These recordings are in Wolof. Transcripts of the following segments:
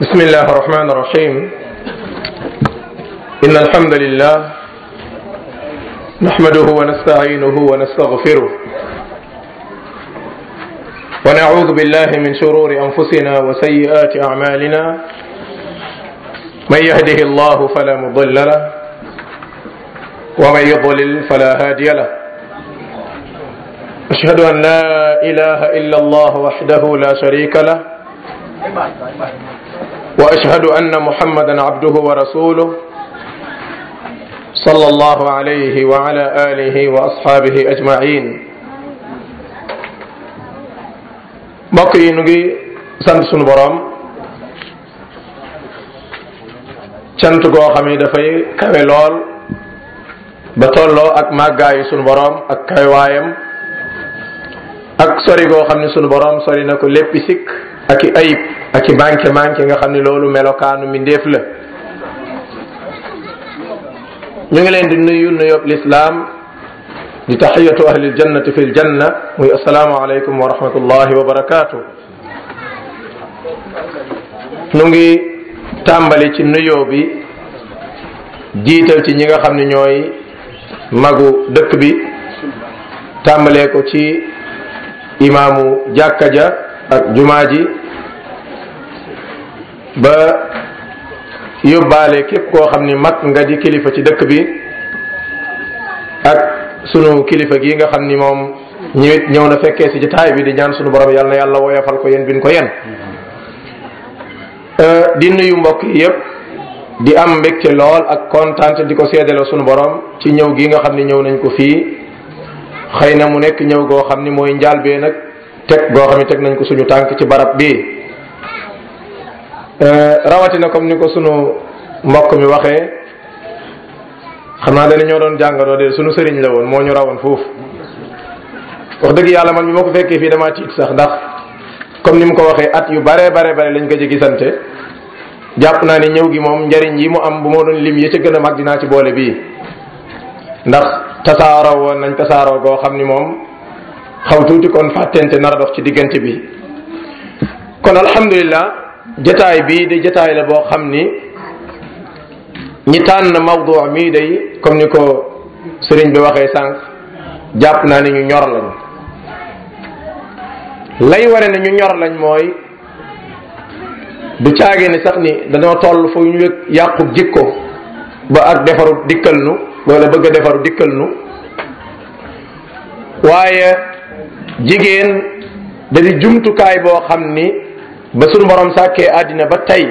بسم الله الرحمن الرحيم إن الحمد لله نحمده ونستعينه ونستغفره ونعوذ بالله من شرور أنفسنا وسيئات أعمالنا من يهده الله فلا مضل له ومن يضلل فلا هادي له أشهد أن لا إله إلا الله وحده لا شريك له واشهد ان محمدا عبده ورسوله صلى الله عليه وعلى اله واصحابه اجمعين mbokk yi nu ngi sant sunu boroom cant goo xam ni dafay kawe lool ba tolloo ak màggaayu sunu boroom ak kawewaayam ak sori goo xam ni sunu boroom sori na ko léppi sikk ak i ayib ak i manqué manqué nga xam ni loolu melokaanu mi ndéef la ñu ngi leen di nuyu nuyób lislaam di taxiyatu ahli ljannati fi ljanna muy asalaamu aleykum wa rahmatullahi wa barakaatu nu ngi tàmbali ci nuyoo bi jiital ci ñi nga xam ne ñooy magu dëkk bi tàmbalee ko ci imaamu jàkka ja ak jumaa ji ba yóbbaale képp koo xam ni mag nga di kilifa ci dëkk bi ak sunu kilifa gi nga xam ni moom ñëwit ñëw na fekkee si jotaay bi di ñaan sunu borom yàlla na yàlla woyofal ko yéen bin ko yéen di nuyu mbokk yi yépp di am mbégte lool ak kontaan di ko seedaloo sunu borom ci ñëw gi nga xam ni ñëw nañ ko fii xëy na mu nekk ñëw goo xam ni mooy njaalbee nag teg goo xam ne teg nañ ko suñu tànk ci barab bi rawatina comme ni ko sunu mbokk mi waxee xam naa dana ñoo doon jàngadoo de sunu sëriñ la woon moo ñu rawoon foofu wax dëgg yàlla man bi ma ko fekkee fii damaa tiit sax ndax comme ni mu ko waxee at yu bare bare bare lañ ko ci gisante jàpp naa ne ñëw gi moom njariñ yi mu am bu ma doon lim yi ca gën a mag dinaa ci boole bii ndax tasaaroo woon nañ tasaaroo goo xam ni moom xaw tuuti kon fàttente nar a dox ci diggante bi kon alhamdulilah jataay bii de jataay la boo xam ni ñi tànn mawdu mii day comme ni ko sëriñ bi waxee sànq jàpp naa ni ñu ñor lañ lay ware ne ñu ñor lañ mooy du caage ni sax ni dañoo toll fu ñu yëg yàqu jikko ba ak defaru dikkal nu wala bëgg a defaru dikkal nu waaye jigéen da di jumtukaay boo xam ni ba sunu borom sàkkee àddina ba tey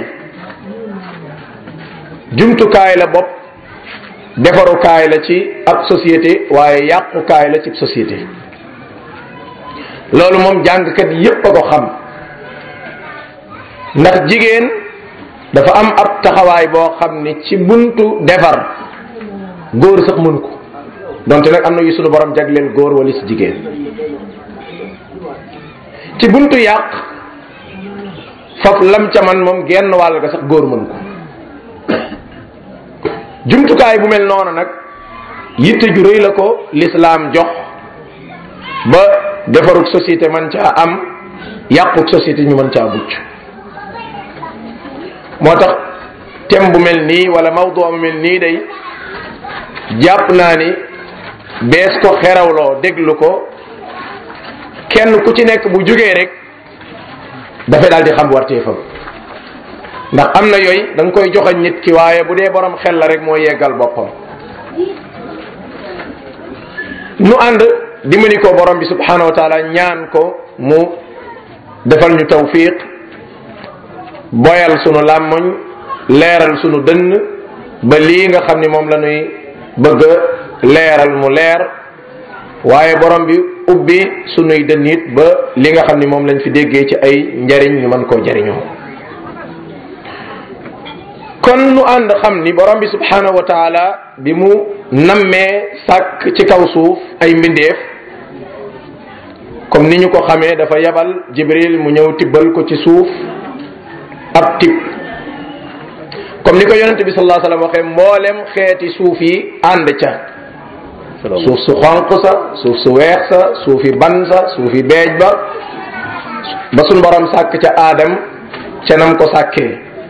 jumtukaay la bopp defarukaay la ci ab société waaye yàqukaay la ci société loolu moom jàngkat yépp a ko xam ndax jigéen dafa am ab taxawaay boo xam ni ci buntu defar góor sax mën ko donte nag am na yu sunu borom jagleel góor wala si jigéen ci buntu yàq faf lam ca man moom genn wàll ga sax góor mën ko jumtukaay bu mel noonu nag yitte ju rëy la ko lislaam jox ba defarug société man caa am yàquk société ñu mën caa mucc moo tax thème bu mel nii wala mawdu bu mel nii day jàpp naa ni bees ko xerawloo déglu ko kenn ku ci nekk bu jógee rek dafay daal di xam warteefam ndax am na yooyu da nga koy joxañ nit ki waaye bu dee borom xel la rek moo yeggal boppam nu ànd dimbali ko borom bi subhanahu wa taala ñaan ko mu defal ñu tawfiq boyal sunu làmmoñ leeral sunu dënn ba lii nga xam ni moom la ñuy bëgg leeral mu leer waaye borom bi ubbi sunuy dënn it ba li nga xam ni moom lañ fi déggee ci ay njariñ ñu mën koo jariñoo kon nu ànd xam ni borom bi subhanahu wa taala bi mu nammee sàkk ci kaw suuf ay mbindeef comme ni ñu ko xamee dafa yabal jibril mu ñëw tibbal ko ci suuf ab tib comme ni ko yonente bi sallallahu alayhi wasallam waxee mboolem xeeti suuf yi ànd ca suuf su xonq sa suuf su weex sa suufi ban sa suufi beej ba ba suñ borom sàkk ca aadam ca nam ko sàkkee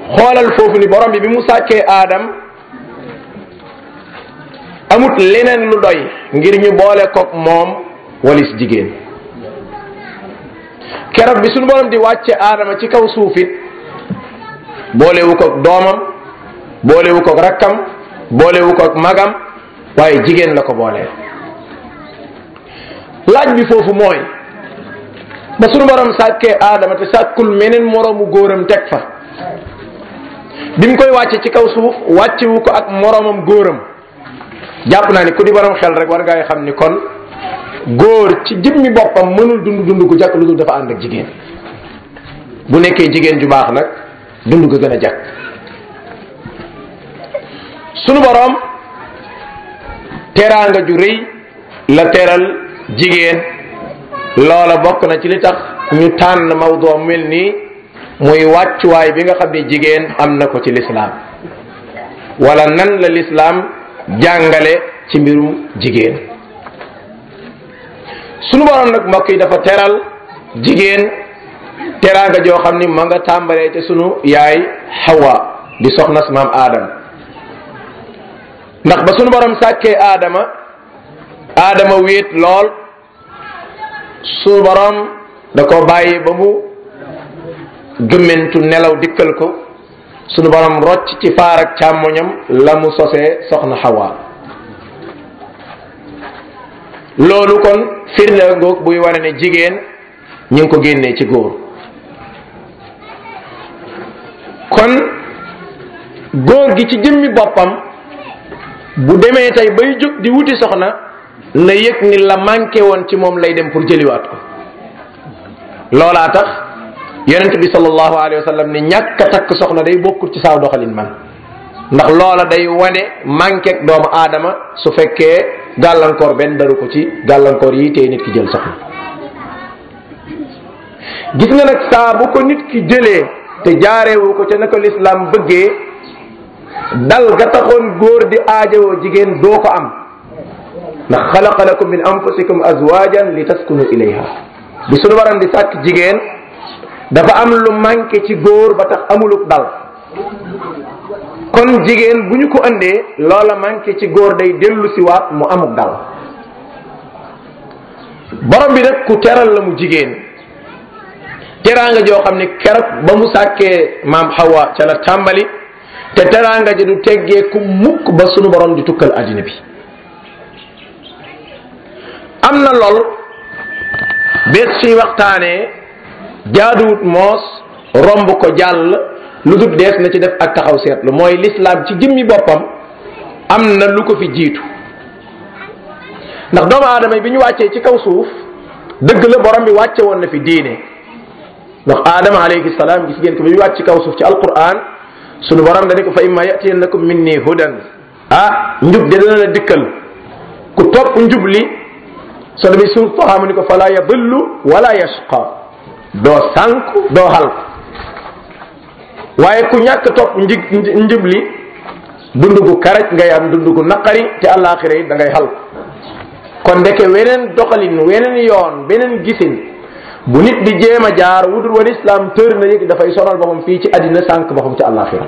xoolal foofu ni borom bi bi mu sàkkee aadam amut leneen lu doy ngir ñu boole koog moom walis jigéen keroog bi suñu borom di wàcce aadama ci kaw suufit boolewu koog doomam boolewu koog rakkam boolewu koog magam waaye jigéen la ko booleel laaj bi foofu mooy ba suñu borom sàkkee aadama te sàkkul meneen moroomu góoram teg fa bi mu koy wàcce ci kaw suuf wàccewu ko ak moroomam góoram jàpp naa ni ku di borom xel rek war ngay xam ni kon góor ci jëmmi boppam mënul dund dund gu jàkk lu dul dafa ànd ak jigéen bu nekkee jigéen ju baax nag dund ga gën a jàkk sunu borom teraanga ju rëy la teral jigéen loola bokk na ci li tax ñu tànn mawdoo mel nii muy wàccuwaay bi nga xam ne jigéen am na ko ci lislaam wala nan la lislaam jàngale ci mbirum jigéen sunu borom nag mbokk yi dafa teral jigéen teraanga joo xam ni ma nga tàmbalee te sunu yaay Hawa di soxna si maam Adam ndax ba sunu borom sàkkee Adama Adama wéet lool sunu borom da ko bàyyi ba mu gëmmentu nelaw dikkal ko sunu borom rocc ci faar ak càmmoñam la mu sosee soxna Hawa loolu kon firnde ngoog buy wane ne jigéen ñu ngi ko génnee ci góor kon góor gi ci jëmmi boppam bu demee tey bay jóg di wuti soxna na yëg ni la manqué woon ci moom lay dem pour jëliwaat ko loolaa tax yonent bi sallallahu alayhi wa sallam ni ñàkk a takk soxna day bokkut ci saaw doxalin man ndax loola day wane manqué doomu aadama su fekkee gàllankoor benn daru ko ci gàllankoor yi tey nit ki jël soxna gis nga nag saa bu ko nit ki jëlee te jaareewu ko ca na ko lislaam bëggee dal ga taxoon góor di aajowoo jigéen doo ko am ndax xalaqa lakum min anfusikum azwajan li taskunu ilayha bi suñu waran di sàkk jigéen dafa am lu manqué ci góor ba tax amuluk dal kon jigéen bu ñu ko andee loola manqué ci góor day dellu si waat mu amuk dal borom bi nag ku teral la mu jigéen teraanga joo xam ne keroog ba mu sàkkee maam Hawa ca la tàmbali te teraanga ji du teggee ku mukk ba sunu borom di tukkal àddina bi am na lool bés suy waxtaanee jaaduwut moos romb ko jàll lu dul dees na ci def ak taxaw seetlu mooy lislaam ci jëmmi boppam am na lu ko fi jiitu ndax doomu aadama yi bi ñu wàccee ci kaw suuf dëgg la borom bi wàcce woon na fi diine ndax aadama alayhi salaam gis ngeen ko bi ñu wàcc ci kaw suuf ci alquran sunu borom da ne ko fa imma yatiyannakum minni hudan ah njub de dana la dikkal ku topp njub li soo demee suuf faxaamu ni ko fala yadillu wala yashqa doo sànku doo halku waaye ku ñàkk topp nji njub li dund gu karaj ngay am dund gu naqari te àllaaxira yi da ngay halku kon ndeke weneen doxalin weneen yoon beneen gisin bu nit di jéem a jaar wudul wal islam tër na yëg dafay sonal boppam fii ci àddina sànq boppam ci àllaaxira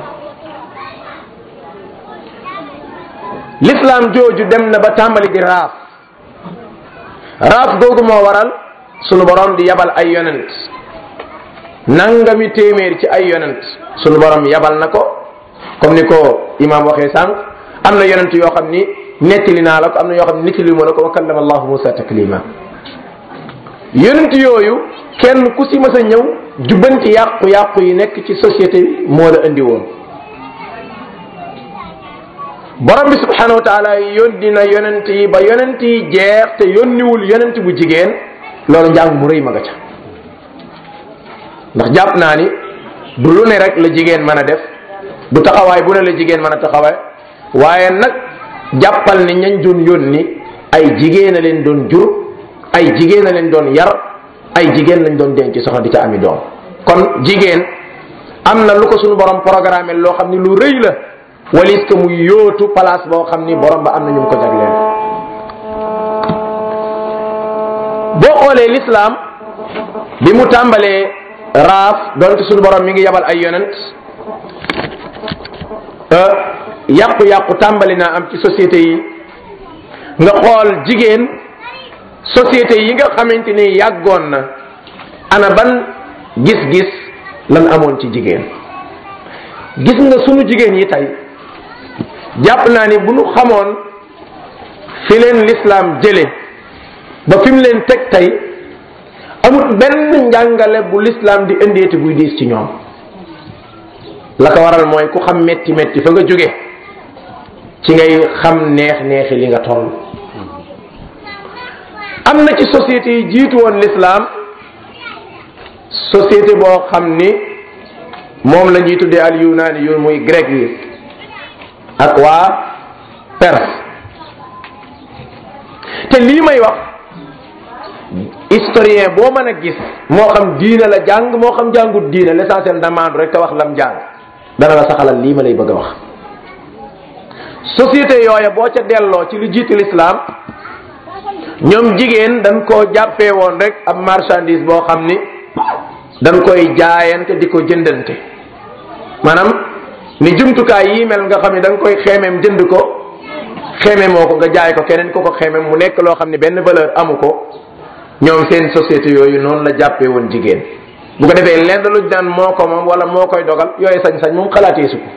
l'islam jooju dem na ba tàmbali di raaf raaf googu moo waral sunu borom di yabal ay yonent nangami téeméer ci ay yonent sunu borom yabal na ko comme ni ko imam waxee sànq am na yonent yoo xam ni nettali naa la ko am na yoo xam ni nettali ma la ko wa kallama allahu musa taklima yonent yooyu kenn ku si mas a ñëw jubbanti yàqu-yàqu yi nekk ci société bi moo la indi woon borom bi subhanahu wa taala yónni na yonent yi ba yonent yi jeex te yónniwul yonent bu jigéen loolu njàng mu rëy ma nga ca ndax jàpp naa ni du lu ne rek la jigéen mën a def du taxawaay bu ne la jigéen mën a taxawaay waaye nag jàppal ni ñañ doon yónni ay jigéen a leen doon jur ay jigéen a leen doon yar ay jigéen lañ doon denc soxna di ca ami doom kon jigéen am na lu ko suñu borom programme loo xam ni lu rëy la walis que muy yóotu place boo xam ni borom ba am na ñu ko jagleel boo xoolee l'islam bi mu tàmbalee raaf donte suñu borom mi ngi yabal ay yonent yàqu-yàqu tàmbali naa am ci société yi nga xool jigéen société yi nga xamante ni yàggoon na ana ban gis-gis lan amoon ci jigéen gis nga sunu jigéen yi tey jàpp naa ni bu nu xamoon fi leen lislaam jële ba fi mu leen teg tey amut benn njàngale bu lislaam di indeeti buy diis ci ñoom la ko waral mooy ku xam metti metti fa nga jóge ci ngay xam neex neexi li nga toll am na ci société yi jiitu woon lislaam société boo xam ni moom la ñuy tuddee al yunaani yu muy grec yi ak waa perse te lii may wax historien boo mën a gis moo xam diine la jàng moo xam jàngut diine l'essentiel damaandu rek te wax lam jàng dana la saxalal lii ma lay bëgg a wax société yooya boo ca delloo ci lu jiitu l'islam ñoom jigéen dañ koo jàppee woon rek ab marchandise boo xam ni dañ koy jaayante di ko jëndante maanaam ni jumtukaay yi mel nga xam ne da nga koy xeemeem jënd ko xeeme moo ko nga jaay ko keneen ko ko xeemeem mu nekk loo xam ne benn valeur amu ko ñoom seen société yooyu noonu la jàppee woon jigéen bu ko defee lenn luñ naan moo ko moom wala moo koy dogal yooyu sañ-sañ moom xalaatee su ko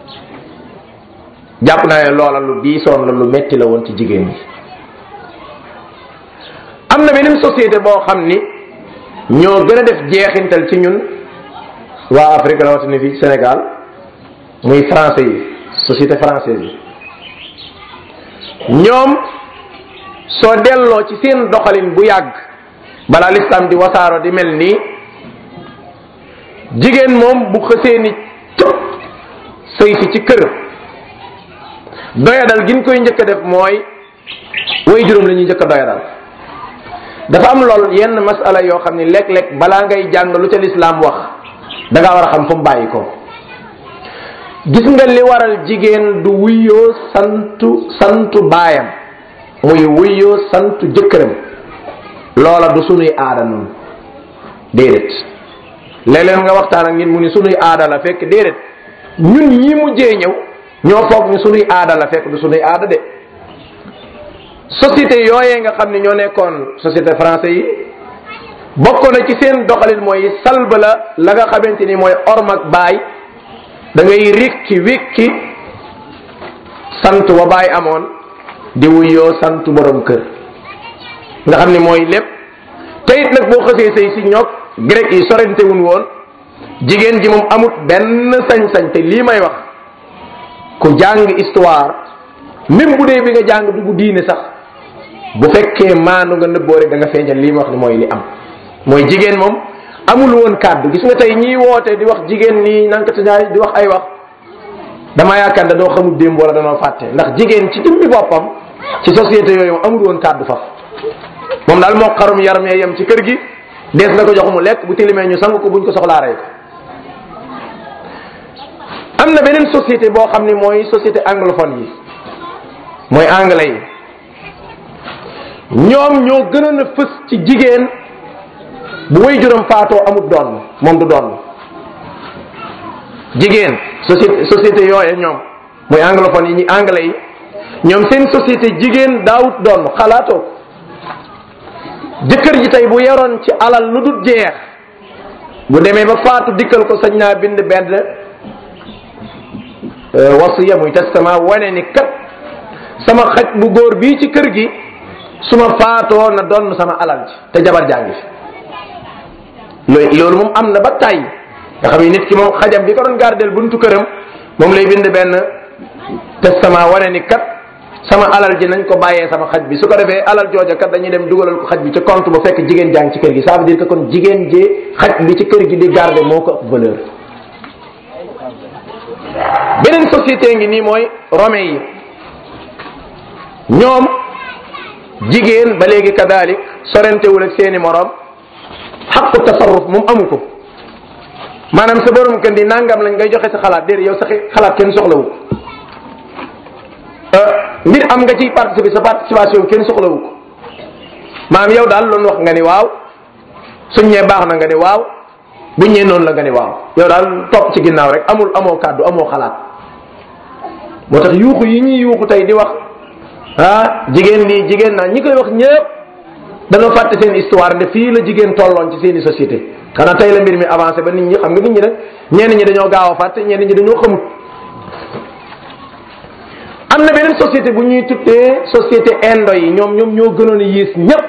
jàpp naa ne loola lu diisoon la lu metti la woon ci jigéen ñi am na beneen société boo xam ni ñoo gën a def jeexintal ci ñun waa Afrique rawatina fi Sénégal muy français yi société française yi ñoom soo delloo ci seen doxalin bu yàgg balaa l'islam di wasaaro di mel nii jigéen moom bu xësee ni cëpp sëy si ci kër doyadal gin koy njëkk a def mooy way juróom la ñuy njëkk a doyadal dafa am lool yenn masala yoo xam ni léeg-léeg balaa ngay jàng lu ca lislaam wax da ngaa war a xam fu mu bàyyi ko gis nga li waral jigéen du wuyoo santu santu baayam muy wuyoo santu jëkkëram loola du sunuy aada noonu déedéet léeg-léeg nga waxtaan ak nit mu ni sunuy aada la fekk déedéet ñun ñi mujjee ñëw ñoo foog ni sunuy aada la fekk du sunuy aada de société yooyee nga xam ne ñoo nekkoon société français yi bokk na ci seen doxalin mooy salba la la nga xamante ni mooy orm ak baay da ngay rikki wikki sant wa baay amoon di wuyoo sant borom kër nga xam ni mooy lépp te it nag boo xësee say si ñoog grec yi sorente wuñ woon jigéen ji moom amut benn sañ-sañ te lii may wax ku jàng histoire même bu dee bi nga jàng dugg diine sax bu fekkee maanu nga nëbboo rek da nga feeñal lii ma wax ni mooy li am mooy jigéen moom amul woon kàddu gis nga tey ñiy woote di wax jigéen nii nankati ñaay di wax ay wax dama yaakaar da doo xamul démb wala danoo fàtte ndax jigéen ci jëmmi boppam ci société yooyu moom amul woon kàddu faf moom daal moo xarum yaram yee yem ci kër gi dees na ko jox mu lekk bu tilimee ñu sang ko buñ ko soxlaa rey ko am na beneen société boo xam ni mooy société anglophone yi mooy anglais yi ñoom ñoo gënoon a fës ci jigéen bu way juróom faatoo amut doon moom du doon jigéen société société yooye ñoom mooy anglophone yi ñi anglais yi ñoom seen société jigéen daawut doon xalaatoo jëkkër ji tey bu yoroon ci alal lu dul jeex bu demee ba faatu dikkal ko sañ naa bind benn wasiya muy testament wane ni kat sama xaj bu góor bii ci kër gi su ma faatoo na doon sama alal ji te jabar jàngi fi loolu moom am na ba tàyyi nga xam ni nit ki moom xajam bi ko doon gardel buntu këram moom lay bind benn testament wane ni kat sama alal ji nañ ko bàyyee sama xaj bi su ko defee alal jooja kat dañuy dem dugalal ko xaj bi ci compte ba fekk jigéen jàng ci kër gi ça veut dire que kon jigéen ji xaj bi ci kër gi di garder moo ko ëpp valeur beneen société ngi nii mooy rome yi ñoom jigéen ba léegi kadalik sorentewul ak seeni morom xaqu tasarruf moom amu ko maanaam sa borom kër di nangam lañ ngay joxe sa xalaat déedéet yow sa xalaat kenn soxlawu ko mbir am nga ciy participer sa participation kenn soxlawu ko maanaam yow daal loolu wax nga ni waaw suñ ñee baax na nga ni waaw buñ ñee noonu la nga ni waaw yow daal topp ci ginnaaw rek amul amoo kàddu amoo xalaat moo tax yuuxu yi ñuy yuuxu tey di wax ah jigéen lii jigéen naa ñi koy wax ñëpp dañoo fàtte seen histoire nde fii la jigéen tolloon ci seeni société xanaa tey la mbir mi avancé ba nit ñi xam nga nit ñi nag ñenn ñi dañoo gaaw a fàtte ñenn ñi dañoo xamut am na beneen société bu ñuy tuddee société indo yi ñoom ñoom ñoo gënoon a yées ñépp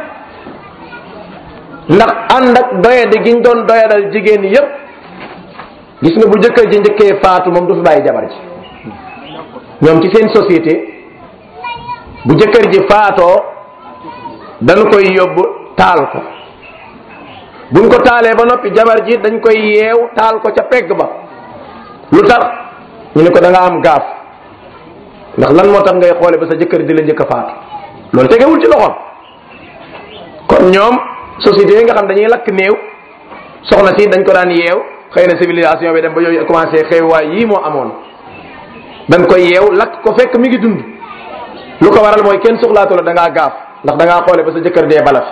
ndax ànd ak doyade gi ñu doon doyadal jigéen yépp gis nga bu jëkkër ji njëkkee faatu moom du fi bàyyi jabar ji ñoom ci seen société bu jëkkër ji faatoo dañ koy yóbbu taal ko buñ ko taalee ba noppi jabar ji dañ koy yeew taal ko ca pegg ba lu tax ñu ne ko da nga am gaaf ndax lan moo tax ngay xoole ba sa jëkkër di la njëkk a faatu loolu tegewul ci loxoom kon ñoom société yi nga xam dañuy lakk néew soxna si dañ ko daan yeew xëy na civilisation bi dem ba yooyu commencé xewaay yii moo amoon dañ koy yeew lakk ko fekk mi ngi dund lu ko waral mooy kenn soxlaatu la da ngaa gaaf ndax da ngaa xoole ba sa jëkkër dee bala fi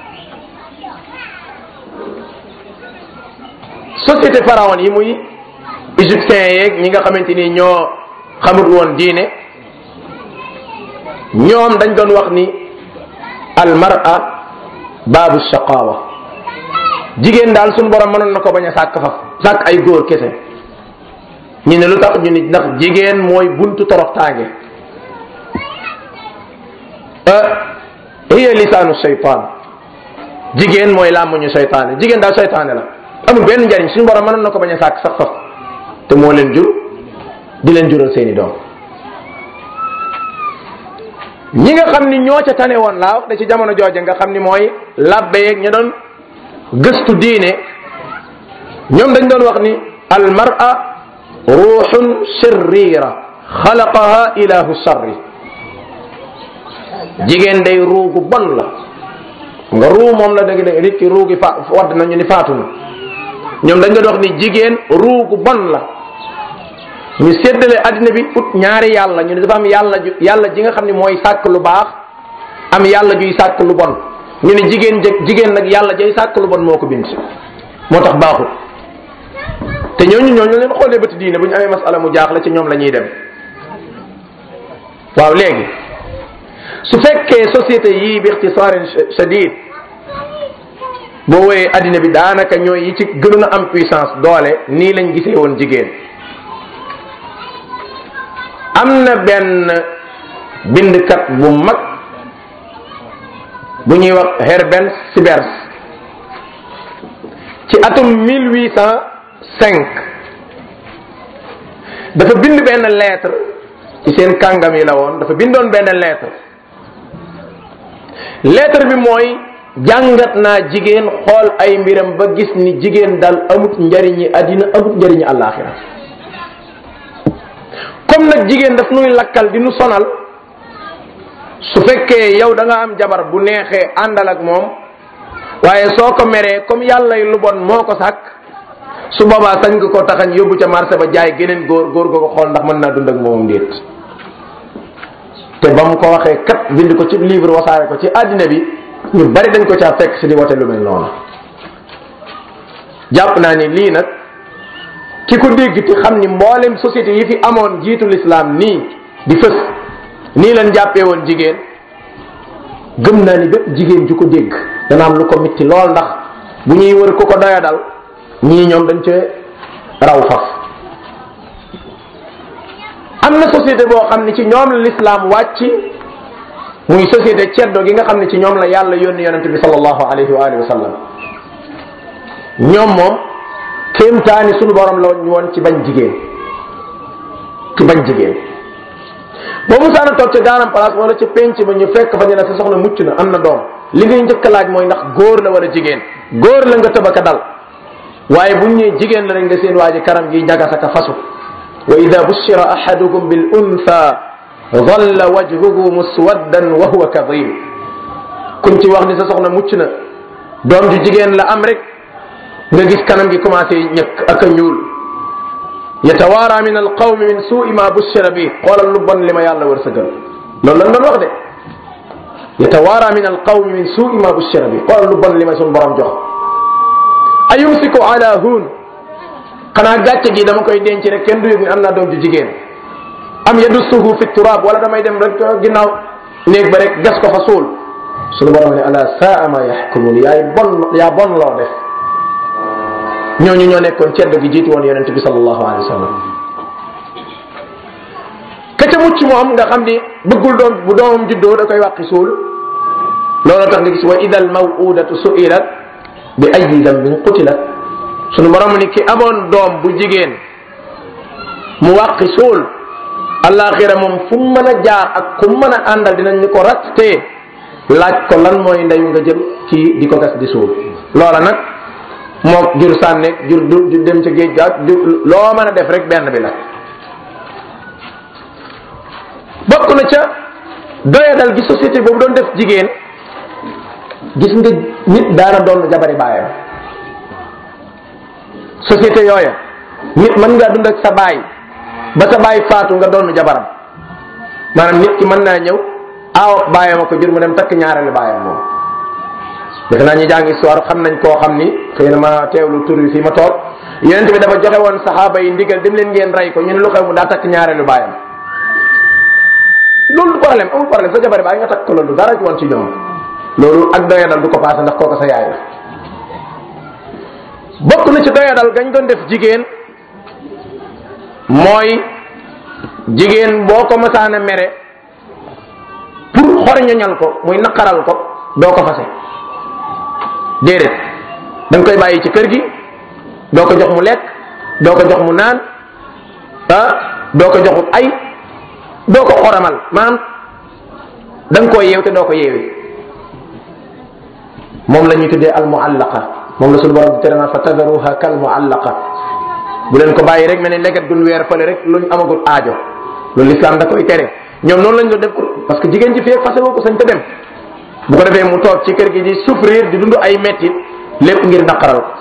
société pharaon yi muy égyptiens yeeg ñi nga xamante ni ñoo xamut woon diine ñoom dañ doon wax ni al mar'a baabu shaqaawa jigéen daal suñu borom mënoon na ko bañ a sàkk fa sàkk ay góor kese ñu ne lu tax ñu ni ndax jigéen mooy buntu toroxtaange hiya lisaanu shaytaan jigéen mooy làmmuñu shaytaane jigéen daal shaytaane la amul benn njariñ suñu borom mënoon na ko bañ a sàkk sax faf te moo leen jur di leen jural seeni doom ñi nga xam ni ñoo ca tane woon laa wax da ci jamono jooja nga xam ni mooy labbe yeeg ña doon gëstu diine ñoom dañ doon wax ni al mar'a ruuxun sirriira xalaqaha ilahu sarri jigéen day ruugu bon la nga ruu moom la dëgg dëgg nit ki ruugi fa wadd nañu ni faatu na ñoom dañ doon wax ni jigéen ruugu bon la ñu séddale addina bi ut ñaari yàlla ñu ne dafa am yàlla ju yàlla ji nga xam ne mooy sàkk lu baax am yàlla juy sàkk lu bon ñu ne jigéen jë jigéen nag yàlla jay sàkk lu bon moo ko bind moo tax baaxul te ñooñu ñooñu leen xoolee bëti diine bu ñu amee masala mu jaaxle ci ñoom la ñuy dem waaw léegi su fekkee société yii bi ixtisaarin shadid boo woyee addina bi daanaka ñooy yi ci gënoon a am puissance doole nii lañ gisee woon jigéen am na benn bindkat bu mag bu ñuy wax Herbert Sibers ci atum 1805 dafa bind benn lettre ci seen kàngam yi la woon dafa bindoon benn lettre lettre bi mooy jàngat naa jigéen xool ay mbiram ba gis ni jigéen dal amut njariñi àddina amut njariñi àllaaxira comme nag jigéen daf nuy lakkal di nu sonal su fekkee yow da nga am jabar bu neexee àndal ak moom waaye soo ko meree comme yàlla lu bon moo ko sàkk su boobaa sañ nga ko taxañ yóbbu ca marché ba jaay geneen góor góor ga ko xool ndax mën naa dund ak moomam ndéet te ba mu ko waxee kat bind ko ci livre wasaare ko ci àddina bi ñu bari dañ ko caa fekk si di wote lu mel noonu jàpp naa ni lii nag ki ko dégg te xam ni mboolem société yi fi amoon jiitu lislaam nii di fës nii lañ jàppee woon jigéen gëm naa ni bépp jigéen ju ko dégg dana am lu ko mitti lool ndax bu ñuy wër ku ko doya dal ñii ñoom dañ cee raw faf am na société boo xam ne ci ñoom la lislaam wàcc muy société ceddo gi nga xam ne ci ñoom la yàlla yónni yonente bi sallallahu alayhi wa alihi wa sallam ñoom moom kéemtaani sunu borom la ñu woon ci bañ jigéen ci bañ jigéen boo musaana toog ca gaanam place wala ca penc ba ñu fekk fa ñu ne sa soxna mucc na am na doom li ngay njëkk a laaj mooy ndax góor la wala jigéen góor la nga tëbaka dal waaye buñ ñëwee jigéen la rek nga seen waa ji karam gi ñagasaka fasu wa ida bushira ahadukum bil untha dhalla wajhuhu muswaddan wa huwa kadim kuñ ci wax ni sa soxna mucc na doom ju jigéen la am rek nga gis kanam gi commencé ñëkk ak a ñuul yatawaara min alqawmi min suui ma bushira bi xoolal lu bon li ma yàlla wërsëgal loolu lañ doon wax de yatawaara min alqawmi min suui ma bushira bi xoolal lu bon li ma sun borom jox ayumsiku ala huun xanaa gàcce gi dama koy denc rek kenn du yëg ni am naa doom ju jigéen am yadussuhu fi turaab wala damay dem rek ginnaaw néeg ba rek gas ko fa suul suñu borom ne ala saa ma yaxkumuun yaay bon yaa bon loo def ñooñu ñoo nekkoon ceddo gi jiitu woon yonente bi sallallahu alayhi wa sallam ka ca mucc moom nga xam ni bëggul doom bu doomam juddoo da koy wàqi suul looloo tax nga gis wa ida al mawudatu suilat bi ayi dambin qutilat sunu borom ni ki amoon doom bu jigéen mu wàqi suul alaxira moom fu mu mën a jaar ak ku mën a àndal dinañ ni ko rattee laaj ko lan mooy ndeyu nga jël kii di ko gas di suul loola nag moo jur sànneeg jur du dem ca géej gaag loo mën a def rek benn bi la bokk na ca doyadal gi société boobu doon def jigéen gis nga nit daana doon jabari baayam société yooya nit mën ngaa dund ak sa baay ba sa baay faatu nga doon jabaram maanaam nit ki mën naa ñëw aaw baayam a ko jur mu dem takk ñaareelu baayam moom defe naa ñu jàng histoire xam nañ koo xam ni xëy na ma teewlu tur yi fii ma toog yonent bi dafa joxe woon saxaaba yi ndigal dem leen ngeen rey ko ñu ne lu xew mu daa takk ñaareelu baayam loolu du problème amul problème sa jabari baay nga takk ko loolu dara ci woon ci ñoom loolu ak doyadal du ko paase ndax kooku sa yaay la bokk na ci doyadal gañ doon def jigéen mooy jigéen boo ko masaana mere pour xorñoñal ko muy naqaral ko doo ko fase déedéet da nga koy bàyyi ci kër gi doo ko jox mu lekk doo ko jox mu naan ah doo ko joxut ay doo ko xoramal maanaam da nga koo yeew te doo ko yeewi moom la ñuy tuddee al muallaqa moom la suñu borom di tere naa fa tadaruha kal muallaqa bu leen ko bàyyi rek mel ni leget gun weer fële rek luñ amagul aajo loolu lislaam da koy tere ñoom noonu lañ doon def parce que jigéen ji fii fase woo ko sañ te dem bu ko defee mu toog ci kër gi di souffrir di dund ay mettit lépp ngir naqaral ko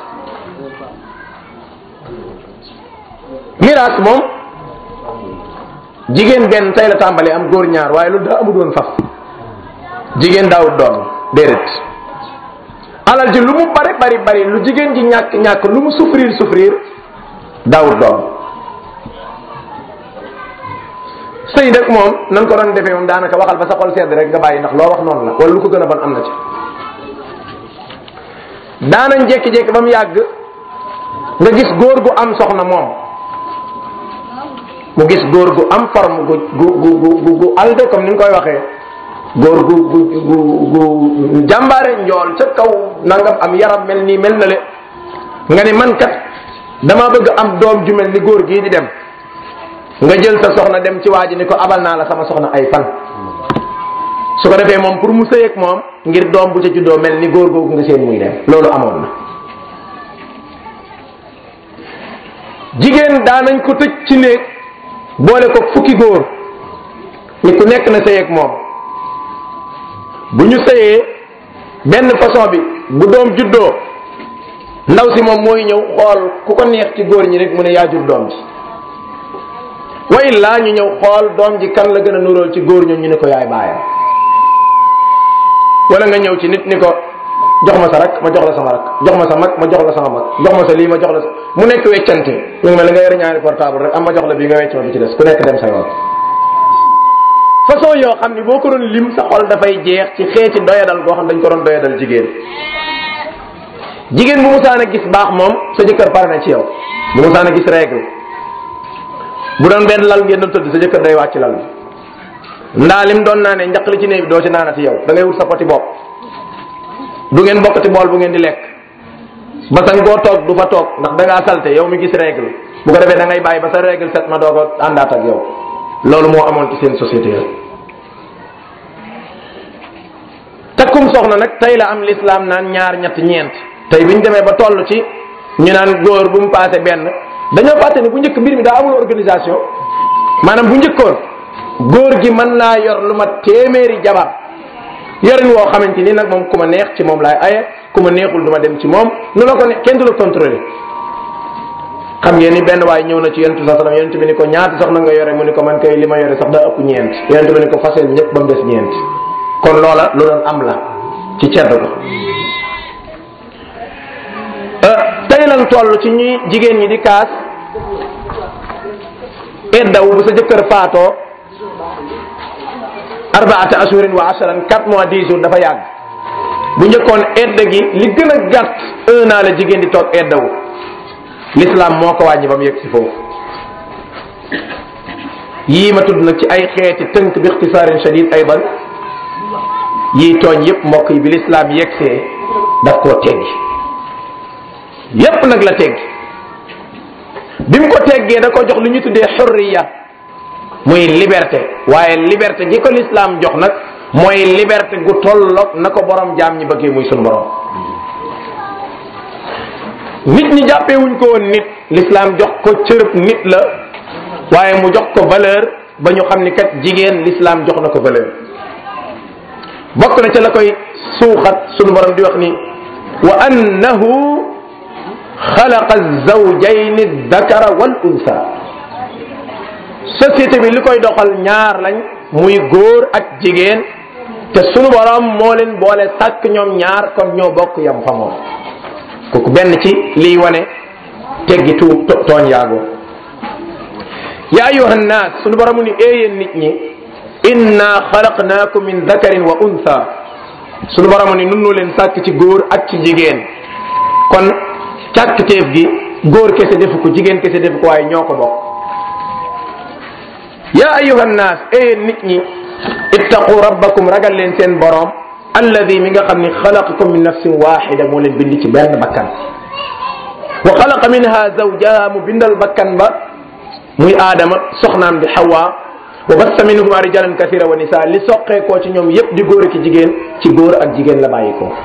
miraas moom jigéen benn tey la tàmbalee am góor ñaar waaye loolu daa amul woon faf jigéen daawut doon déedéet alal ji lu mu bari bari bari lu jigéen ji ñàkk ñàkk lu mu souffrir souffrir daawut doon sëy nag moom nan ko doon defee moom daanaka waxal ba sa xol sedd rek nga bàyyi ndax loo wax noonu la wala lu ko gën a ban am na ci daanañ jékki-jékki ba mu yàgg nga gis góor gu am soxna moom mu gis góor gu am forme gu gu gu gu gu alde comme ni nga koy waxee góor gu gu gu gu jàmbaare njool ca kaw nangam am yaram mel nii mel na le nga ne man kat dama bëgg am doom ju mel ni góor gii di dem nga jël sa soxna dem ci waa ji ni ko abal naa la sama soxna ay fan su ko defee moom pour mu sëy ak moom ngir doom bu ca juddoo mel ni góor googu nga seen muy dem loolu amoon na jigéen daanañ ko tëj ci néeg boole ko fukki góor ni ku nekk na sëy ak moom bu ñu sëyee benn façon bi bu doom juddoo ndaw si moom mooy ñëw xool ku ko neex ci góor ñi rek mu ne yaa jur doom ji wa illaa ñu ñëw xool doom ji kan la gën a nuróol ci góor ñoom ñu ne ko yaay baayam wala nga ñëw ci nit ni ko jox ma sa rak ma jox la sama rak jox ma sa mag ma jox la sama mag jox ma sa lii ma jox la sa mu nekk weccante mu ngi mel nga yore ñaari portable rek am ma jox la bii nga wecc ma bi ci des ku nekk dem sa yoon façon yoo xam ni boo ko doon lim sa xol dafay jeex ci xeeti doyadal goo xam dañ ko doon doyadal jigéen jigéen bu musaan a gis baax moom sa jëkkër pare na ci yow bu musaan a gis règle bu doon benn lal ngeen doon tëdd sa jëkkër day wàcc lal bi ndaa lim doon naa ne njaq li ci néeg bi doo ci naanati yow da ngay wut sa poti bopp du ngeen bokkati bool bu ngeen di lekk basan boo toog du fa toog ndax da ngaa salte yow mi gis règle bu ko defee da ngay bàyyi ba sa règle set ma doo ko àndaat ak yow loolu moo amoon ci seen société yi takkum soxna nag tey la am l'islam naan ñaar ñett ñeent tey bi ñu demee ba toll ci ñu naan góor bu mu paase benn dañoo fàtte ni bu njëkk mbir mi daa amul organisation maanaam bu njëkkoon góor gi mën naa yor lu ma téeméeri jabar yorin woo xamante ni nag moom ku ma neex ci moom laay aye ku ma neexul du ma dem ci moom nu la ko ne kenn du la contrôler xam ngeen ni benn waaye ñëw na ci yonent sa sallam yonent bi ni ko ñaata soxna nga yore mu ni ko man kay li ma yore sax daa ëpp ñeent yonent bi ni ko faseel ñëpp ba mu des ñeent kon loola lu doon am la ci cedd ko tey lan toll ci ñuy jigéen ñi di kaas eddawu bu sa jëkkër faatoo arbaata ashurin wa asharan quatre mois dix jours dafa yàgg bu njëkkoon edda gi li gën a gàtt un an la jigéen di toog eddawu l'islam moo ko wàññi ba mu yegg si foofu yii ma tudd nag ci ay xeeti tënk bi ixtisaarin shadid aydan yii tooñ yépp mbokk yi bi l'islam yeggsee daf koo teggi yépp nag la teggi bi mu ko teggee da ko jox lu ñu tuddee xurriya muy liberté waaye liberté gi ko l'islam jox nag mooy liberté gu tolloog na ko borom jaam ñi bëggee muy sunu borom nit ñi jàppee wuñ ko woon nit l'islam jox ko cërëb nit la waaye mu jox ko valeur ba ñu xam ni kat jigéen l'islam jox na ko valeur bokk na ca la koy suuxat sunu borom di wax ni wa annahu xalaqa zawjayni dakara wal unsa société bi li koy doxal ñaar lañ muy góor ak jigéen te sunu borom moo leen boole sàkk ñoom ñaar kon ñoo bokk yam fa moom kooku benn ci liy wane teggi tu tooñ yaago ya ayuha nnaas sunu borom ni éeyéen nit ñi inna xalaqnaakum min dakarin wa untha sunu borom ni nunu leen sàkk ci góor ak ci jigéen kon càkkteef gi góor kese defu ko jigéen kese defu ko waaye ñoo ko bokk ya ayuha nnaas éeyéen nit ñi ittaqu rabbakum ragal leen seen borom alladi mi nga xam ni xalaqakum min nafsin waxida moo leen bind ci benn bakkan wa xalaqa minha zawjaha mu bindal bakkan ba muy aadama soxnaam di xawa wa bassa minhuma rijalan kathira wa nisa li soqeekoo ci ñoom yépp di góor ak jigéen ci góor ak jigéen la bàyyi ko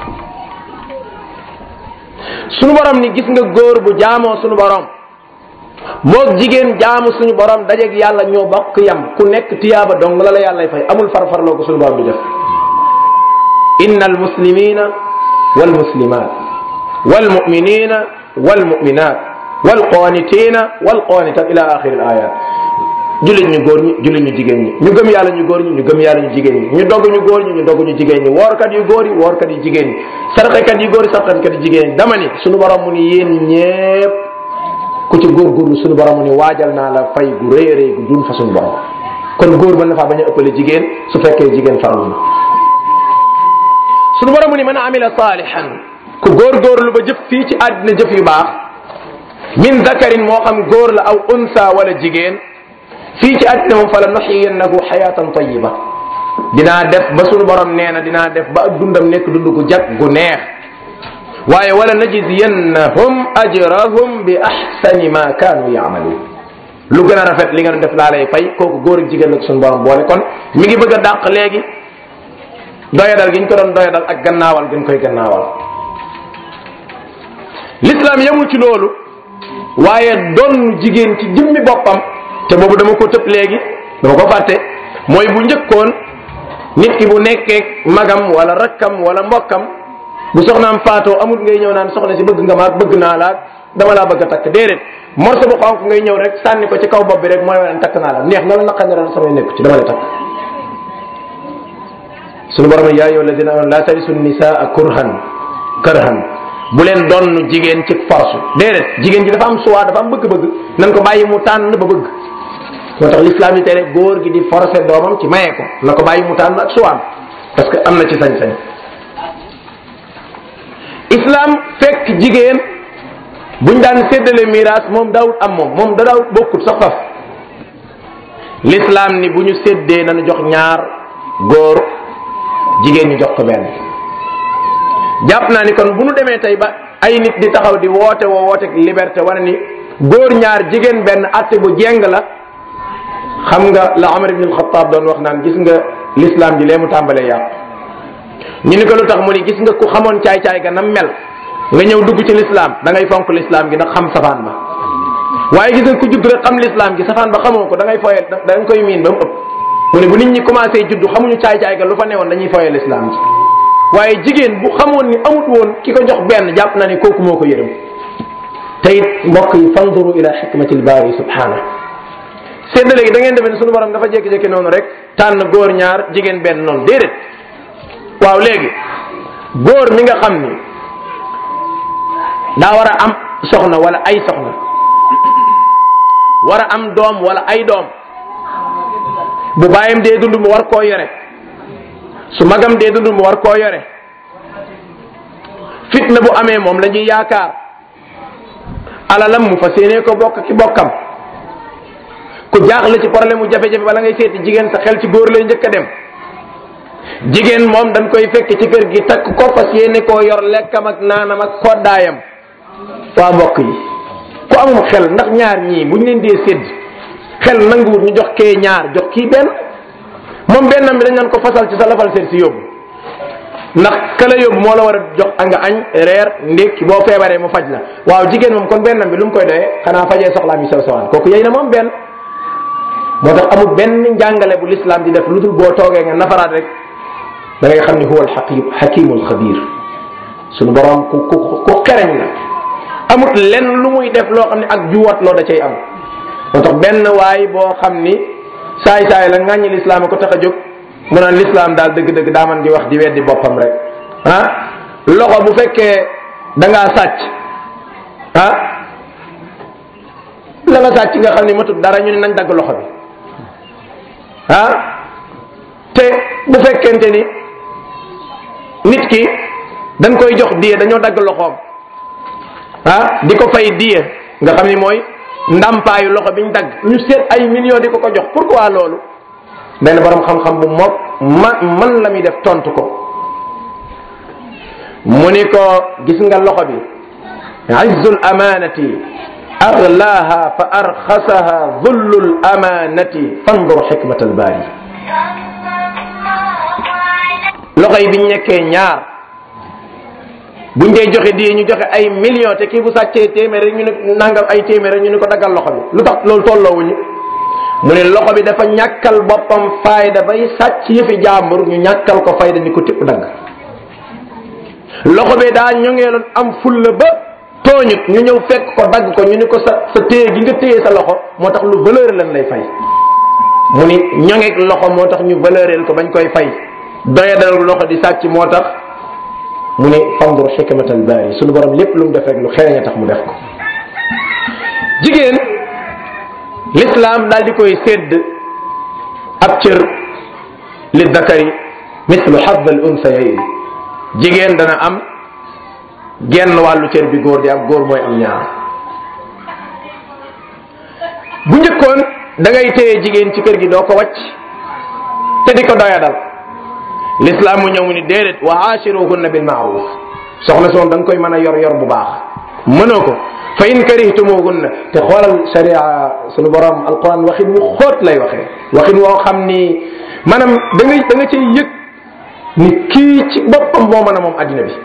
sunu borom ni gis nga góor bu jaamoo sunu borom moog jigéen jaamu suñu borom dajeeg yàlla ñoo bokk yam ku nekk tiyaaba dong la la yàllay fay amul farfarloo ko suñu borom di def inna almuslimina walmuslimat walmuminina walmuminat walqanitina walqanitat ila axiri alayat jullit ñu góor ñi jullit ñu jigéen ñi ñu gëm yàlla ñu góor ñi ñu gëm yàlla ñu jigéen ñi ñu dogg ñu góor ñi ñu dogg ñu jigéen ñi woorkat yu góor yi woorkat yu jigéen ñi sarxekat yu góor yi sarxekat yu jigéen ñi dama ni suñu borom mu ni yéen ñépp ku ci góorgóorlu suñu borom mu ni waajal naa la fay gu rëy a rëy gu dun fa suñu borom kon góor mën na faa bañ a ëppale jigéen su fekkee jigéen farlu na suñu borom mu ni man amila saalihan ku góorgóorlu ba jëf fii ci àddina jëf yu baax min dakarin moo xam góor la aw unsa wala jigéen fii ci àddina moom fa la nuxiyannahu xayaatan tayiba dinaa def ba suñu borom nee na dinaa def ba ak dundam nekk dund gu jag gu neex waaye wala najziyannahum ajrahum bi ahsani ma kaanu yaamaluun lu gën a rafet li nga doon def laa lay fay kooku góor ak jigéen la ko suñu borom boole kon mi ngi bëgg a dàq léegi doyadal gi ñu ko doon doyadal ak gannaawal gi ñu koy gannaawal l'islam yemul ci loolu waaye doon jigéen ci jëmmi boppam te boobu dama ko tëb léegi dama ko fàtte mooy bu njëkkoon nit ki bu nekkee magam wala rakkam wala mbokkam bu soxnaam faatoo amul ngay ñëw naan soxna si bëgg nga maag bëgg naa laag dama laa bëgg a takk déedéet morso bu xonk ngay ñëw rek sànni ko ci kaw bopp bi rek mooy wane takk naa la neex na la naqar na la samay nekku ci dama la takk sunu borom yaa ayyuha alladina amanu la tarisu nisaa kurhan karhan bu leen donn jigéen ci force déedéet jigéen ji dafa am choix dafa am bëgg-bëgg nan ko bàyyi mu tànn ba bëgg moo tax l'islam yi tere góor gi di forcer doomam ci maye ko na ko bàyyi mu tànn ak choix parce que am na ci sañ-sañ islam fekk jigéen buñ daan séddale miraas moom daawut am moom moom da daawut bokkut sax faf l'islam ni bu ñu séddee nañu jox ñaar góor jigéen ñu jox ko benn jàpp naa ni kon bu ñu demee tey ba ay nit di taxaw di woote woo woote liberté wane ni góor ñaar jigéen benn atte bu jeng la xam nga la Omar ibn al-Khattab doon wax naan gis nga l'islam ji lee mu tàmbalee yàq ñu ni ko lu tax mu ni gis nga ku xamoon caay-caay ga nam mel nga ñëw dugg ci l'islam da ngay fonk l'islam gi ndax xam safaan ba waaye gis nga ku judd rek xam l'islam gi safaan ba xamoo ko da ngay foye da nga koy miin ba mu ëpp mu ne bu nit ñi commencé judd xamuñu caay-caay ga lu fa newoon dañuy foye l'islam gi waaye jigéen bu xamoon ni amut woon ki ko jox benn jàpp na ni kooku moo ko yërëm te it mbokk yi fanduru ila xikmatil baari subhanahu séddale gi da ngeen defe ne sunu borom dafa jékki-jékki noonu rek tànn góor ñaar jigéen benn noonu déedéet waaw léegi góor mi nga xam ni daa war a am soxna wala ay soxna war a am doom wala ay doom bu baayam dee dund mu war koo yore su magam dee dund mu war koo yore fitna bu amee moom la ñuy yaakaar alalam mu fas yéenee ko bokk ki bokkam ku jaaxle ci problème mu jafe-jafe bala ngay seeti jigéen sa xel ci góor lay njëkk a dem jigéen moom dañ koy fekk ci kër gi takk ko fas yéene koo yor lekkam ak naanam ak koddaayam waa mbokk yi ku amum xel ndax ñaar ñii buñ leen dee sédd xel nanguwut ñu jox kee ñaar jox kii benn moom bennam bi dañ naan ko fasal ci sa lafal seet si yóbbu ndax kala yóbbu moo la war a jox nga añ reer ndékki boo feebaree mu faj la waaw jigéen moom kon bennam bi lu mu koy doyee xanaa fajee soxlaam yi sew sewaan kooku yey na moom benn moo tax amul benn njàngale bu lislaam di def lu dul boo toogee nga nafaraat rek da ngay xam ni huwa alxakim xakimul xabir suñu borom ku ku ku xereñ la amut lenn lu muy def loo xam ne ak juwat loo da cay am moo tax benn waay boo xam ni saay saay la ŋàññi lislaam ko tax a jóg mu naan lislaam daal dëgg-dëgg daa man di wax di weddi boppam rek ah loxo bu fekkee da ngaa sàcc ah la nga sàcc nga xam ni matut dara ñu ne nañ dagg loxo bi ah te bu fekkente ni nit ki dañ koy jox diye dañoo dagg loxoom ah di ko fay diye nga xam ni mooy ndàmpaayu loxo biñ dagg ñu seet ay millions di ko ko jox pourquoi loolu benn borom xam-xam bu moom ma man la muy def tontu ko mu ni ko gis nga loxo bi izzul amanati aglaha fa arxasaha dhullul amanati fandur xikmat al baari loxo yi biñ nekkee ñaar buñ dee joxe di ñu joxe ay millions te kii bu sàccee téeméer rek ñu ne nangam ay téeméer rek ñu ne ko daggal loxo bi lu tax loolu tolloowuñu mu ne loxo bi dafa ñàkkal boppam fayda bay sàcc yëfi jàmbur ñu ñàkkal ko fayda ni ko tipp dagg loxo bi daa ñongeeloon am fulla ba tooñut ñu ñëw fekk ko dagg ko ñu ni ko sa sa téye gi nga téye sa loxo moo tax lu valeur lan lay fay mu ni ñongeeg loxo moo tax ñu valeureel ko bañ koy fay doyadal loxo di sàcc moo tax mu ni fandur xikmatal baari suñu borom lépp lu mu def rek lu xereñ a tax mu def ko jigéen l'islam daal di koy sédd ab cër li dakari mislu xadd al unsayayn jigéen dana am genn wàllu cër bi góor di am góor mooy am ñaar bu njëkkoon da ngay téye jigéen ci kër gi doo ko wàcc te di ko doyadal l'islam mu ñëw mu ni déedéet wa aachiruhunna bil maaruf soxna soon da nga koy mën a yor yor bu baax mënoo ko fa in karihtumuhunna te xoolal sharia sunu borom alquran waxin wu xóot lay waxee waxin woo xam ni maanaam da nga da nga cay yëg ni kii ci boppam moo mën a moom addina bi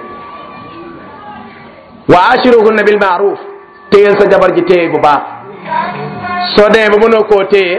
wa ashiruhunna bil maaruf téyel sa jabar ji téye bu baax soo demee ba mënoo koo téye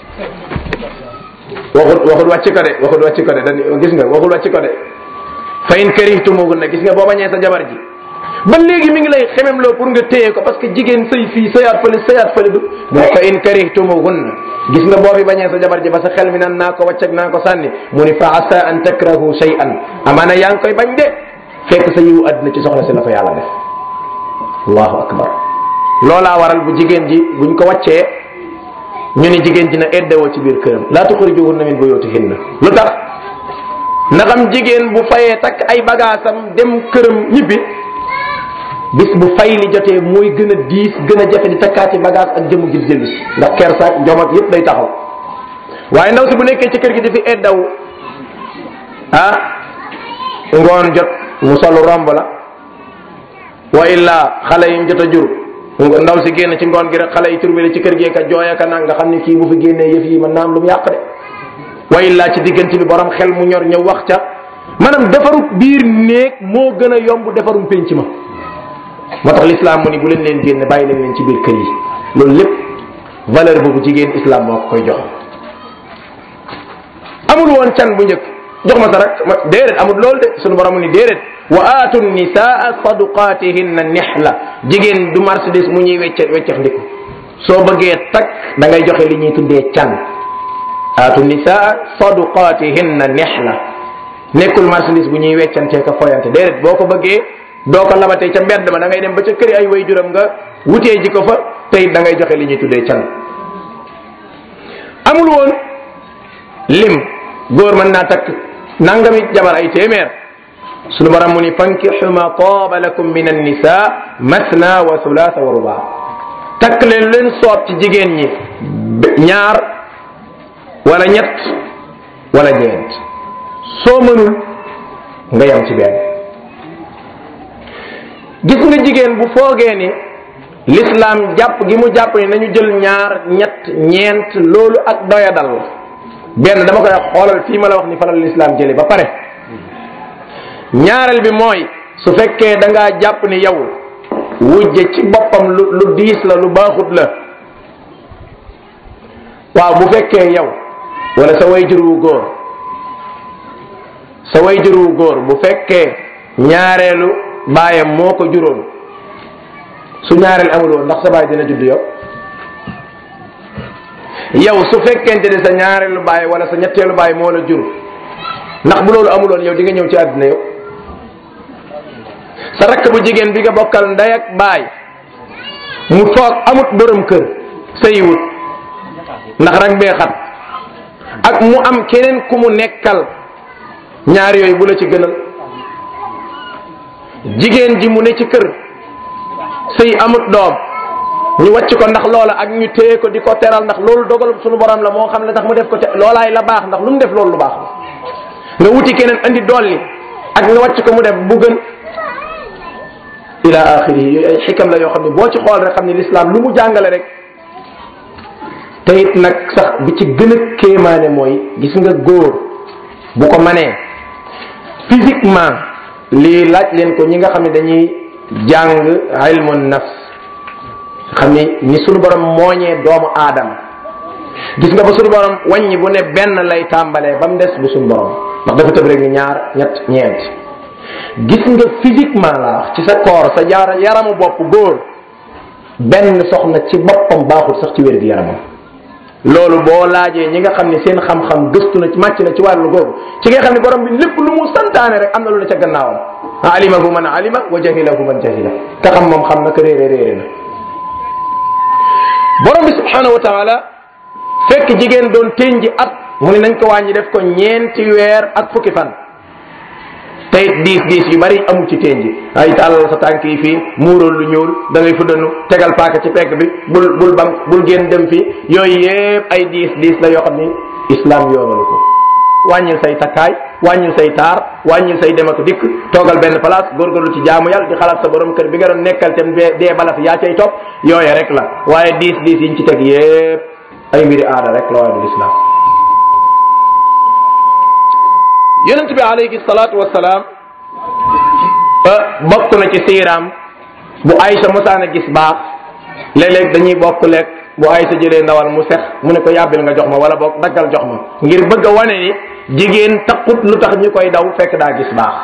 waxut waxut wàcc ko de waxut wàcc ko de dañ gis nga waxut wàcc ko de fa in karihtumuhunna gis nga boo bañee sa jabar ji ba léegi mi ngi lay xemem loo pour nga téye ko parce que jigéen sëy fii sëyaat fële sëyaat fële du mu ne fa in karihtumuhunna gis nga boo fi bañee sa jabar ji ba sa xel mi naan naa ko wàcc ak naa ko sànni mu ni fa asa an takrahu shay'an amaana yaa ngi koy bañ de fekk sa yiwu àddina ci soxla si la fa yàlla def allahu akbar loolaa waral bu jigéen ji buñ ko wàccee ñu ni jigéen ji na eddewoo ci biir këram laa tuxrijuhunna min buyutihinna lu tax ndaxam jigéen bu fayee takk ay bagaasam dem këram ñibbi bis bu fay li jotee mooy gën a diis gën a jafe di takkaati bagage ak jëmu gis jëllu si ndax kersa jom ak yëpp day taxaw waaye ndaw si bu nekkee ci kër gi di fi eddaw ah ngoon jot mu solu romb la wa illa xale yi jot a jur ndaw si génn ci ngoon gi rek xale yi turbile ci kër gi ka jooya ka nag nga xam ni kii bu fi génnee yëf yi mën naa am lu mu yàq de wa illa ci diggante bi borom xel mu ñor ñëw wax ca maanaam defaru biir néeg moo gën a yomb defarum pénc ma moo tax l'islam mu ni bu leen leen génne bàyyi leen leen ci biir kër yi loolu lépp valeur boobu jigéen islam moo ko koy jox amul woon can bu njëkk jox ma sa rak ma déedéet amul loolu de sunu borom mu ni déedéet wa aatu nisaa saduqatihinna nihla jigéen du marchandise mu ñuy wecce weccex ndiku soo bëggee takk da ngay joxe li ñuy tuddee can aatu nisaa saduqatihinna nihla nekkul marchandise bu ñuy weccantee ka foyante déedéet boo ko bëggee doo ko labatee ca mbedd ma da ngay dem ba ca këri ay way juram nga wutee ji ko fa tey da ngay joxe li ñuy tuddee can amul woon lim góor mën naa takk nangami jabar ay téeméer sunu borom mu ni fankixu ma taaba lakum min annisa masna wa thulaatha wa rubaa takk leen leen soob ci jigéen ñi ñaar wala ñett wala ñeent soo mënul nga yam ci benn gis nga jigéen bu foogee ni l'islam jàpp gi mu jàpp ni nañu jël ñaar ñett ñeent loolu ak doyadal la benn dama koy xoolal fii ma la wax ni falal l'islam jële ba pare ñaareel bi mooy su fekkee da ngaa jàpp ni yow wujje ci boppam lu lu diis la lu baaxut la waaw bu fekkee yow wala sa wayjur wu góor sa wayjur wu góor bu fekkee ñaareelu baayam moo ko juróon su ñaareel amul woon ndax sa baay dina judd yow yow su fekkente ne sa ñaareelu baay wala sa ñetteelu baay moo la jur ndax bu loolu amuloon yow di nga ñëw ci àddina yow sa rakk bu jigéen bi nga bokkal ndey ak baay mu toog amut borom kër sëyiwut ndax rek bee xat ak mu am keneen ku mu nekkal ñaar yooyu bu la ci gënal jigéen ji mu ne ci kër sëy amut doom ñu wàcc ko ndax loola ak ñu téye ko di ko teral ndax loolu dogal suñu borom la moo xam ne tax mu def ko te loolaay la baax ndax lu mu def loolu lu baax la nga wuti keneen andi dolli ak nga wàcc ko mu def bu gën ila axiri yooyu ay xikam la yoo xam ne boo ci xool rek xam ne l'islam lu mu jàngale rek te it nag sax bi ci gën a kéemaane mooy gis nga góor bu ko manee physiquement lii laaj leen ko ñi nga xam ne dañuy jàng ilmu nafs xam ni ni sunu borom mooñee doomu aadama gis nga ba sunu borom wàññi bu ne benn lay tàmbalee ba mu des bu sunu borom ndax dafa tëb rek ni ñaar ñett ñeent gis nga physiquement la wax ci sa corps sa jaar yaramu bopp góor benn soxna ci boppam baaxul sax ci wér gi yaramam loolu boo laajee ñi nga xam ne seen xam-xam gëstu na màcc na ci wàllu googu ci nga xam ne borom bi lépp lu mu santaane rek am na lu ne ca gannaawam alimahu man alima wa jahilahu man jahila ka xam moom xam na ko réere réere na borom bi subhanahu wa taala fekk jigéen doon tënji at mu ne nañ ko wàññi def ko ñeenti weer ak fukki fan tey diis diis yu bari amul ci tënji ay tàllal sa tànk yi fii muurool lu ñuul da ngay fuddanu tegal paaka ci pegg bi bul bul bam bul génn dem fii yooyu yépp ay diis diis la yoo xam ni islam yoonalu ko wàññil say takkaay wàññil say taar wàññil say dem ak dikk toogal benn place góorgóorlu ci jaamu yàlla di xalaat sa borom kër bi nga doon nekkal te dee bala fi yaa cay topp yooye rek la waaye diis diis yiñ ci teg yépp ay mbiri aada rek la waaye du lislaam yonent bi alayhi salaatu wasalaam bokk na ci siiraam bu Aysa mosaana gis baax léeg-léeg dañuy bokk lekk bu Aysa jëlee ndawal mu sex mu ne ko yàbbil nga jox ma wala boog daggal jox ma ngir bëgg a wane ni jigéen taxut lu tax ñu koy daw fekk daa gis baax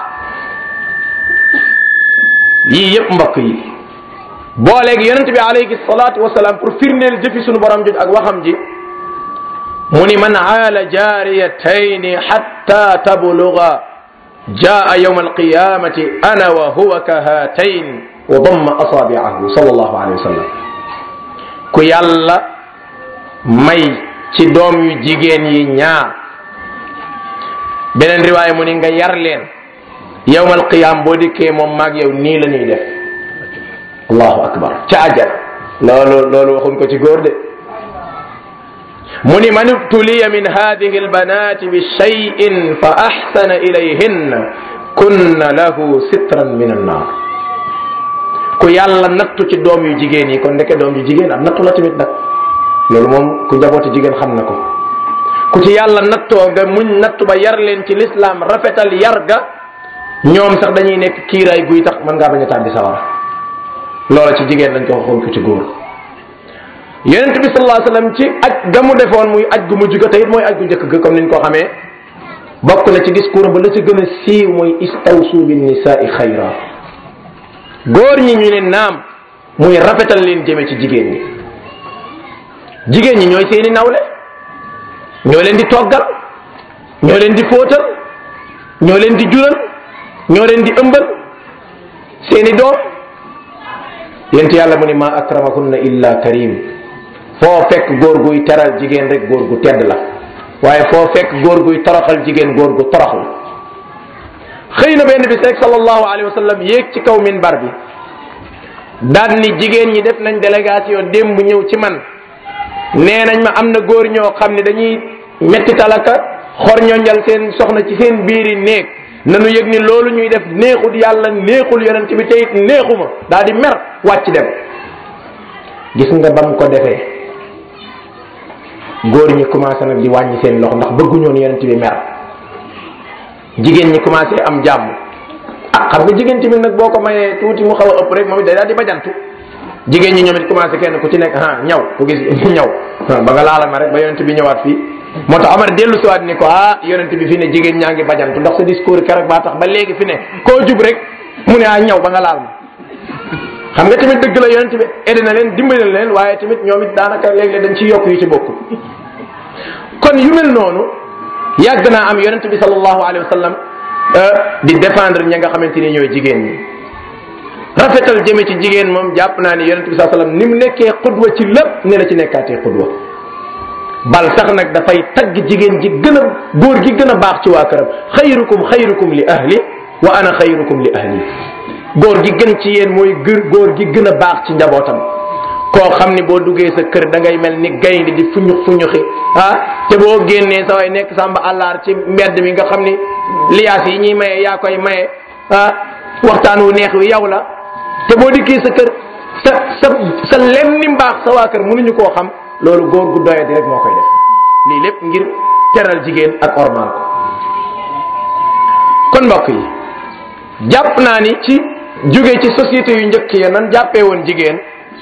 yii yépp mbokk yi boo léegi yonent bi alayhi salaatu wasalaam pour firndeel jëfi sunu borom joj ak waxam ji mu ni man aala jaariyatayni xatta tabluga jaa yawma alqiyamati ana wa huwa ka haatayn wa damma asaabiahu sallallahu alayhi wa sallam ku yàlla may ci doom yu jigéen yi ñaar beneen riwaaya mu ni nga yar leen yawma alqiyam boo dikkee moom maag yow nii la ñuy def allahu akbar ca ajal loolu loolu waxuñ ko ci góor de mu ni man ibtuliya min hadihi albanati bi cheyin fa axsana ilayhinna kunna lahu sitran min annar ku yàlla nattu ci doom yu jigéen yi kon ndeke doom yu jigéen am nattu la tamit nag loolu moom ku njabooti jigéen xam na ko ku ci yàlla nattoo nga muñ nattu ba yar leen ci lislaam rafetal yar ga ñoom sax dañuy nekk kiiraay guy tax mën ngaa bañ a tàbbi sawara loola ci jigéen lañ ko waxoon ko ci góor yonent bi sallallahu alayhi wasallam ci aj ga mu defoon muy aj gu mujj ga te it mooy aj gu njëkk ga comme niñ ko xamee bokk na ci discours ba la ci gën a siiw mooy istawsu bin nisaai xayra góor ñi ñu ne naam muy rafetal leen jëme ci jigéen ñi jigéen ñi ñooy seeni nawle ñoo leen di toggal ñoo leen di fóotal ñoo leen di jural ñoo leen di ëmbal seeni doom yent yàlla mu ni ma akramahunna illa karim foo fekk góor guy teral jigéen rek góor gu tedd la waaye foo fekk góor guy toroxal jigéen góor gu torox la xëy na benn bis rek sallallahu alayhi wa sallam yéeg ci kaw minbar bi daan ni jigéen ñi def nañ délégation démb ñëw ci man nee nañ ma am na góor ñoo xam ne dañuy metti talaka xor ñonjal seen soxna ci seen biiri néeg nanu yëg ni loolu ñuy def neexul yàlla neexul yonent bi te it neexuma daal di mer wàcc dem gis nga bam ko defee góor ñi commencé nag di wàññi seen loxo ndax bëgguñoon yonent bi mer jigéen ñi commencé am jàmm ah xam nga jigéen tamit nag boo ko mayee tuuti mu xaw a ëpp rek moom it day daal di bajantu jigéen ñi ñoom it commencé kenn ku ci nekk ah ñaw ku gis ñaw ba nga laala ma rek ba yonent bi ñëwaat fii moo tax Omar dellu si waat ni ko ah yonent bi fi ne jigéen ñaa ngi bajantu ndax sa discours keroog baa tax ba léegi fi ne koo jub rek mu ne ah ñaw ba nga laal ma xam nga tamit dëgg la yonent bi aidé na leen dimbali na leen waaye tamit ñoom it daanaka léeg-léeg dañ ciy yokk yu ci bokkul kon yu mel noonu yàgg naa am yonent bi sallallahu alayhi wa sallam di défendre ña nga xamante ni ñooy jigéen ñi rafetal jëme ci jigéen moom jàpp naa ni yonent bi sallallahu alayhi wa sallam ni mu nekkee xudwa ci lépp ne la ci nekkaatee xudwa bal sax nag dafay tagg jigéen ji gën a góor gi gën a baax ci waa këram xayrukum xayrukum li ahli wa ana xayrukum li ahli góor gi gën ci yéen mooy gër góor gi gën a baax ci njabootam koo xam ni boo duggee sa kër da ngay mel ni gaynde di fuñux fuñuxi ah te boo génnee sa way nekk sàmba àllaar ci mbedd mi nga xam ni liyaas yi ñuy maye yaa koy maye ah waxtaan wu neex wi yow la te boo dikkee sa kër sa sa sa lenn ni mbaax sa waa kër mënuñu koo xam loolu góor gu doyati rek moo koy def lii lépp ngir teral jigéen ak ormal ko kon mbokk yi jàpp naa ni ci jóge ci société yu njëkk ya nan jàppee woon jigéen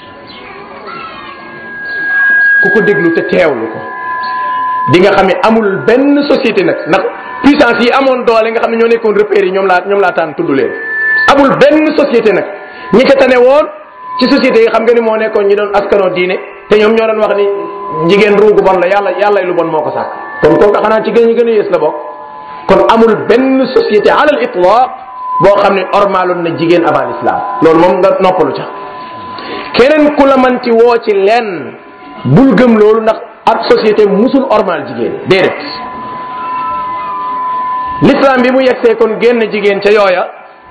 ku ko déglu te teewlu ko di nga xam ne amul benn société nag ndax puissance yi amoon doole nga xam ne ñoo nekkoon repères yi ñoom laa ñoom laa tànn tudd leen amul benn société nag ñi ko tane woon ci société yi xam nga ni moo nekkoon ñi doon askanoo diine te ñoom ñoo doon wax ni jigéen ruugu bon la yàlla yàlla lu bon moo ko sàkk kon kooku xanaa ci gën ñi gën a yées la bokk kon amul benn société alal itlaq boo xam ne ormaloon na jigéen avant l'islam loolu moom nga noppalu ca keneen ku la manti woo ci lenn bul gëm loolu ndax ab société musul ormal jigéen déedéet l'islam bi mu yegsee kon génn jigéen ca yooya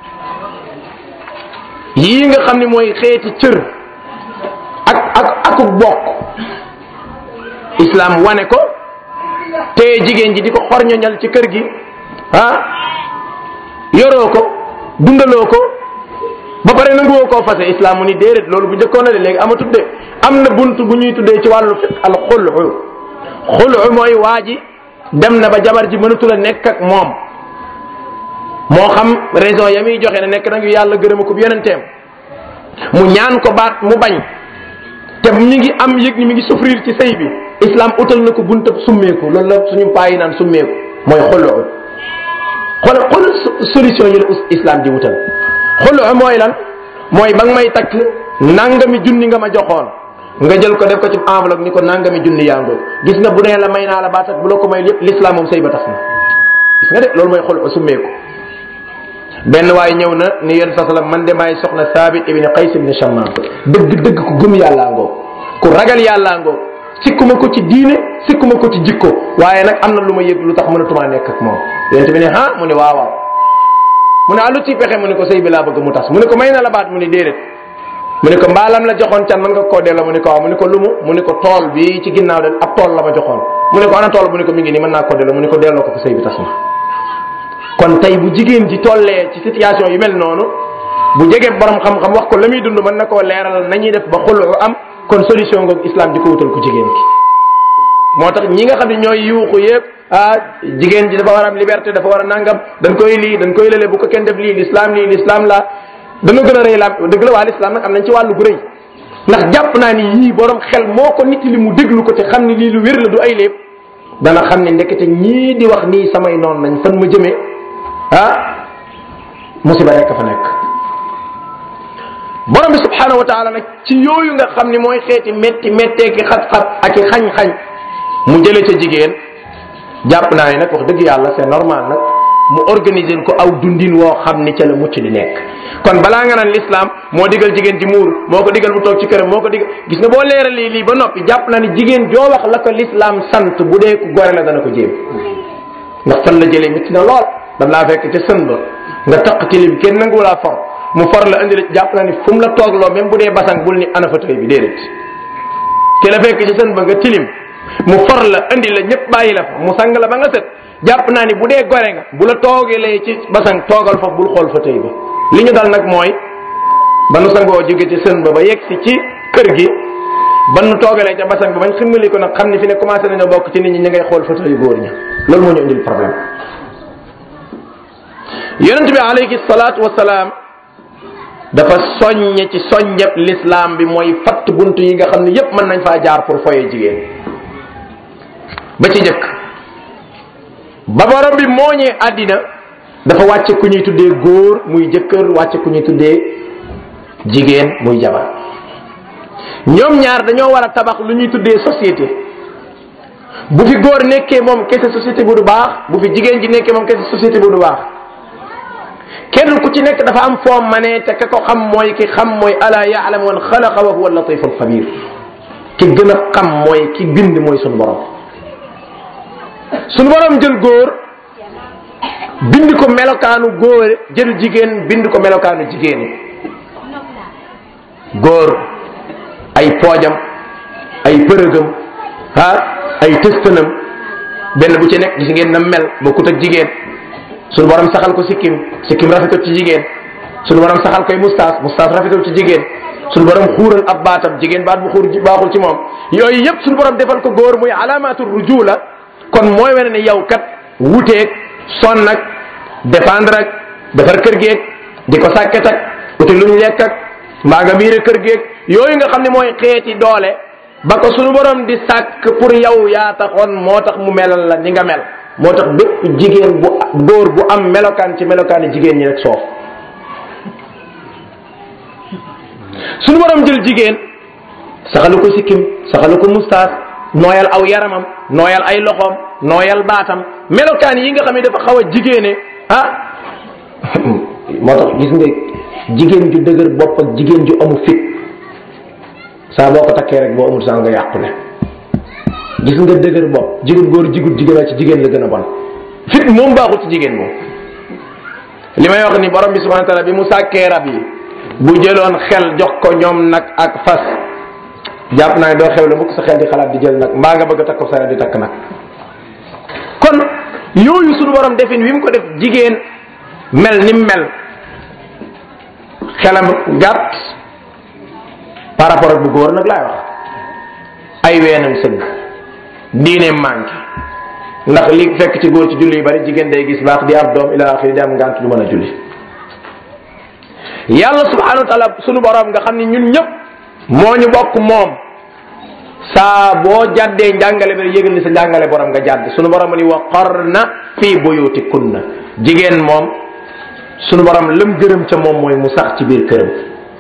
yii nga xam ne mooy xeeti cër ak ak akuk bokk islam wane ko te jigéen ji di ko xorñoñal ci kër gi ah yoroo ko dundaloo ko ba pare nanguwoo koo fase islam mu ni déedéet loolu bu njëkkoon na de léegi amatul de am na bunt bu ñuy tuddee ci wàllu fiq al xulu xulu mooy waa ji dem na ba jabar ji mënatul a nekk ak moom moo xam raison ya muy joxe ne nekk nag yu yàlla gërëma ko yonenteem mu ñaan ko baat mu bañ te mi ngi am yëg ni mi ngi souffrir ci sëy bi islam utal na ko buntab summeeku loolu la suñu paa yi naan summeeku mooy xulu xool xool solution yi la islam di wutal xulu mooy lan mooy ba nga may takk nangami junni nga ma joxoon nga jël ko def ko ci enveloppe ni ko nangami junni yaa ngoo gis nga bu nee la may naa la baat ak bu la ko may lépp l'islam moom sëy ba tas na gis nga de loolu mooy xulu summeeku benn waaye ñëw na ni yéen sa salam man de maay soxna Saabit ibn Qays ibn Shammaam dëgg dëgg ku gëm yàllaa ngoo ku ragal yàllaa ngoo sikkuma ko ci diine sikkuma ko ci jikko waaye nag am na lu ma yëg lu tax mënatumaa nekk ak moom yonente bi ne ah mu ne waaw waaw mu ne ah lu ci pexe mu ne ko sëy bi laa bëgg mu tas mu ne ko may na la baat mu ne déedéet mu ne ko mbaalam la joxoon can mën nga koo delloo mu ne ko waaw mu ne ko lumu mu ne ko tool bi ci ginnaaw de ab tool la ma joxoon mu ne ko ana tool mu ne ko mi ngi nii mën naa koo delloo mu ne ko delloo ko ko sëy bi tas na kon tey bu jigéen ji tollee ci situation yu mel noonu bu jegee borom xam-xam wax ko la muy dund mën na koo leeral nañuy def ba xulu am kon solution ngoog islam di ko wutal ko jigéen ki moo tax ñi nga xam ne ñooy yuuxu yëpp ah jigéen ji dafa war a am liberté dafa war a nangam dañ koy lii dañ koy lële bu ko kenn def lii l'islam lii l'islam la dana gën a rëy la dëgg la waa l'islam nag am nañ ci wàllu gu rëy ndax jàpp naa ni yii borom xel moo ko nit li mu déglu ko te xam ni lii lu wér la du ay lépp dana xam ne ndekete ñii di wax nii samay noon nañ fan ma jëmee ah musiba rekk fa nekk borom bi subhanahu wa taala nag ci yooyu nga xam ni mooy xeeti metti metteeki xat-xat ak i xañ-xañ mu jële ca jigéen jàpp naa ne nag wax dëgg yàlla c'est normal nag mu organiser ko aw dundin woo xam ni ca la mucc di nekk kon balaa nga naan l'islam moo digal jigéen ci muur moo ko digal bu toog ci këram moo ko digal gis nga boo leeralee lii ba noppi jàpp na ni jigéen joo wax la ko l'islam sant bu dee ku gore la dana ko jéem ndax fan la jëlee métti na lool dan laa fekk ca sën ba nga taq tilim kenn nangu laa for mu for la indi la jàpp na ni fu mu la toogloo même bu dee basang bul ni ana fa tey bi déedéet ki la fekk ci sën ba nga tilim mu for la indi la ñëpp bàyyi la fa mu sang la ba nga set jàpp naa ni bu dee gore nga bu la toogalee ci basang toogal fa bul xool fa tey ba li ñu dal nag mooy ba nu sangoo jóge ci sën ba ba yegg si ci kër gi ba nu toogalee ca basang ba bañ ximmali ko nag xam ni fi ne commencé nañoo bokk ci nit ñi ñu ngay xool fa tey góor ña loolu moo ñu indil problème yonent bi alayhi salaatu wasalaam dafa soññe ci soññeb l'islam bi mooy fatt bunt yi nga xam ne yépp mën nañ faa jaar pour foye jigéen ba ci jëkk ba borom bi mooñee àddina dafa wàcce ku ñuy tuddee góor muy jëkkër wàcce ku ñuy tuddee jigéen muy jabar ñoom ñaar dañoo war a tabax lu ñuy tuddee société bu fi góor nekkee moom kese société bu du baax bu fi jigéen ji nekkee moom kese société bu du baax kenn ku ci nekk dafa am foo manee te ka ko xam mooy ki xam mooy ala yaalam man xalaqa wa huwa latif al xabir ki gën a xam mooy ki bind mooy sunu borom sunu borom jël góor bind ko melokaanu góor jël jigéen bind ko melokaanu jigéen góor ay poojam ay përëgam ah ay tëstanam benn bu ci nekk gis ngeen na mel bokkut ak jigéen sunu borom saxal ko sikkim sikkim rafetul ci jigéen sunu borom saxal koy mustaas mustaas rafetul ci jigéen sunu borom xuural ab baatam jigéen baat bu xuur baaxul ci moom yooyu yëpp sunu borom defal ko góor muy alaamatu rujula kon mooy wane ne yow kat wuteeg son nag dépendre ak defar kër geeg di ko sàkket ak uti lu ñu lekk ak mbaa nga miire kër geeg yooyu nga xam ne mooy xeeti doole ba ko sunu borom di sàkk pour yow yaa taxoon moo tax mu melal la ni nga mel moo tax bépp jigéen bu góor bu am melokaan ci melokaani jigéen ñi rek soof sunu borom jël jigéen saxalu ko sikkim saxalu ko mustaas nooyal aw yaramam nooyal ay loxoom nooyal baatam melokaan yi nga xam ne dafa xaw a jigéene ah moo tax gis nga jigéen ju dëgër bopp ak jigéen ju amu fit saa boo ko takkee rek boo amul saa nga yàqu ne gis nga dëgër bopp jigéen góor jigut jigéen ci jigéen la gën a bon fit moom baaxul ci jigéen moom li may wax ni borom bi subhanahu wa taala bi mu sàkkee rab yi bu jëloon xel jox ko ñoom nag ak fas jàpp naa ne doo xew la mukk sa xel di xalaat di jël nag mbaa nga bëgg a takk ko sa di takk nag kon yooyu suñu borom defin wi mu ko def jigéen mel ni mel xelam gàtt par rapport ak bu góor nag laay wax ay weenam sëgg diine manqué ndax li fekk ci góor ci julli yu bari jigéen day gis baax di am doom ila axiri di am ngant du mën a julli yàlla subhanahu wa taala sunu borom nga xam ne ñun ñëpp moo ñu bokk moom saa boo jàddee njàngale bi yëgal ni sa njàngale borom nga jàdd sunu borom ni wa qarna fii buyutikunna jigéen moom sunu borom lam gërëm ca moom mooy mu sax ci biir këram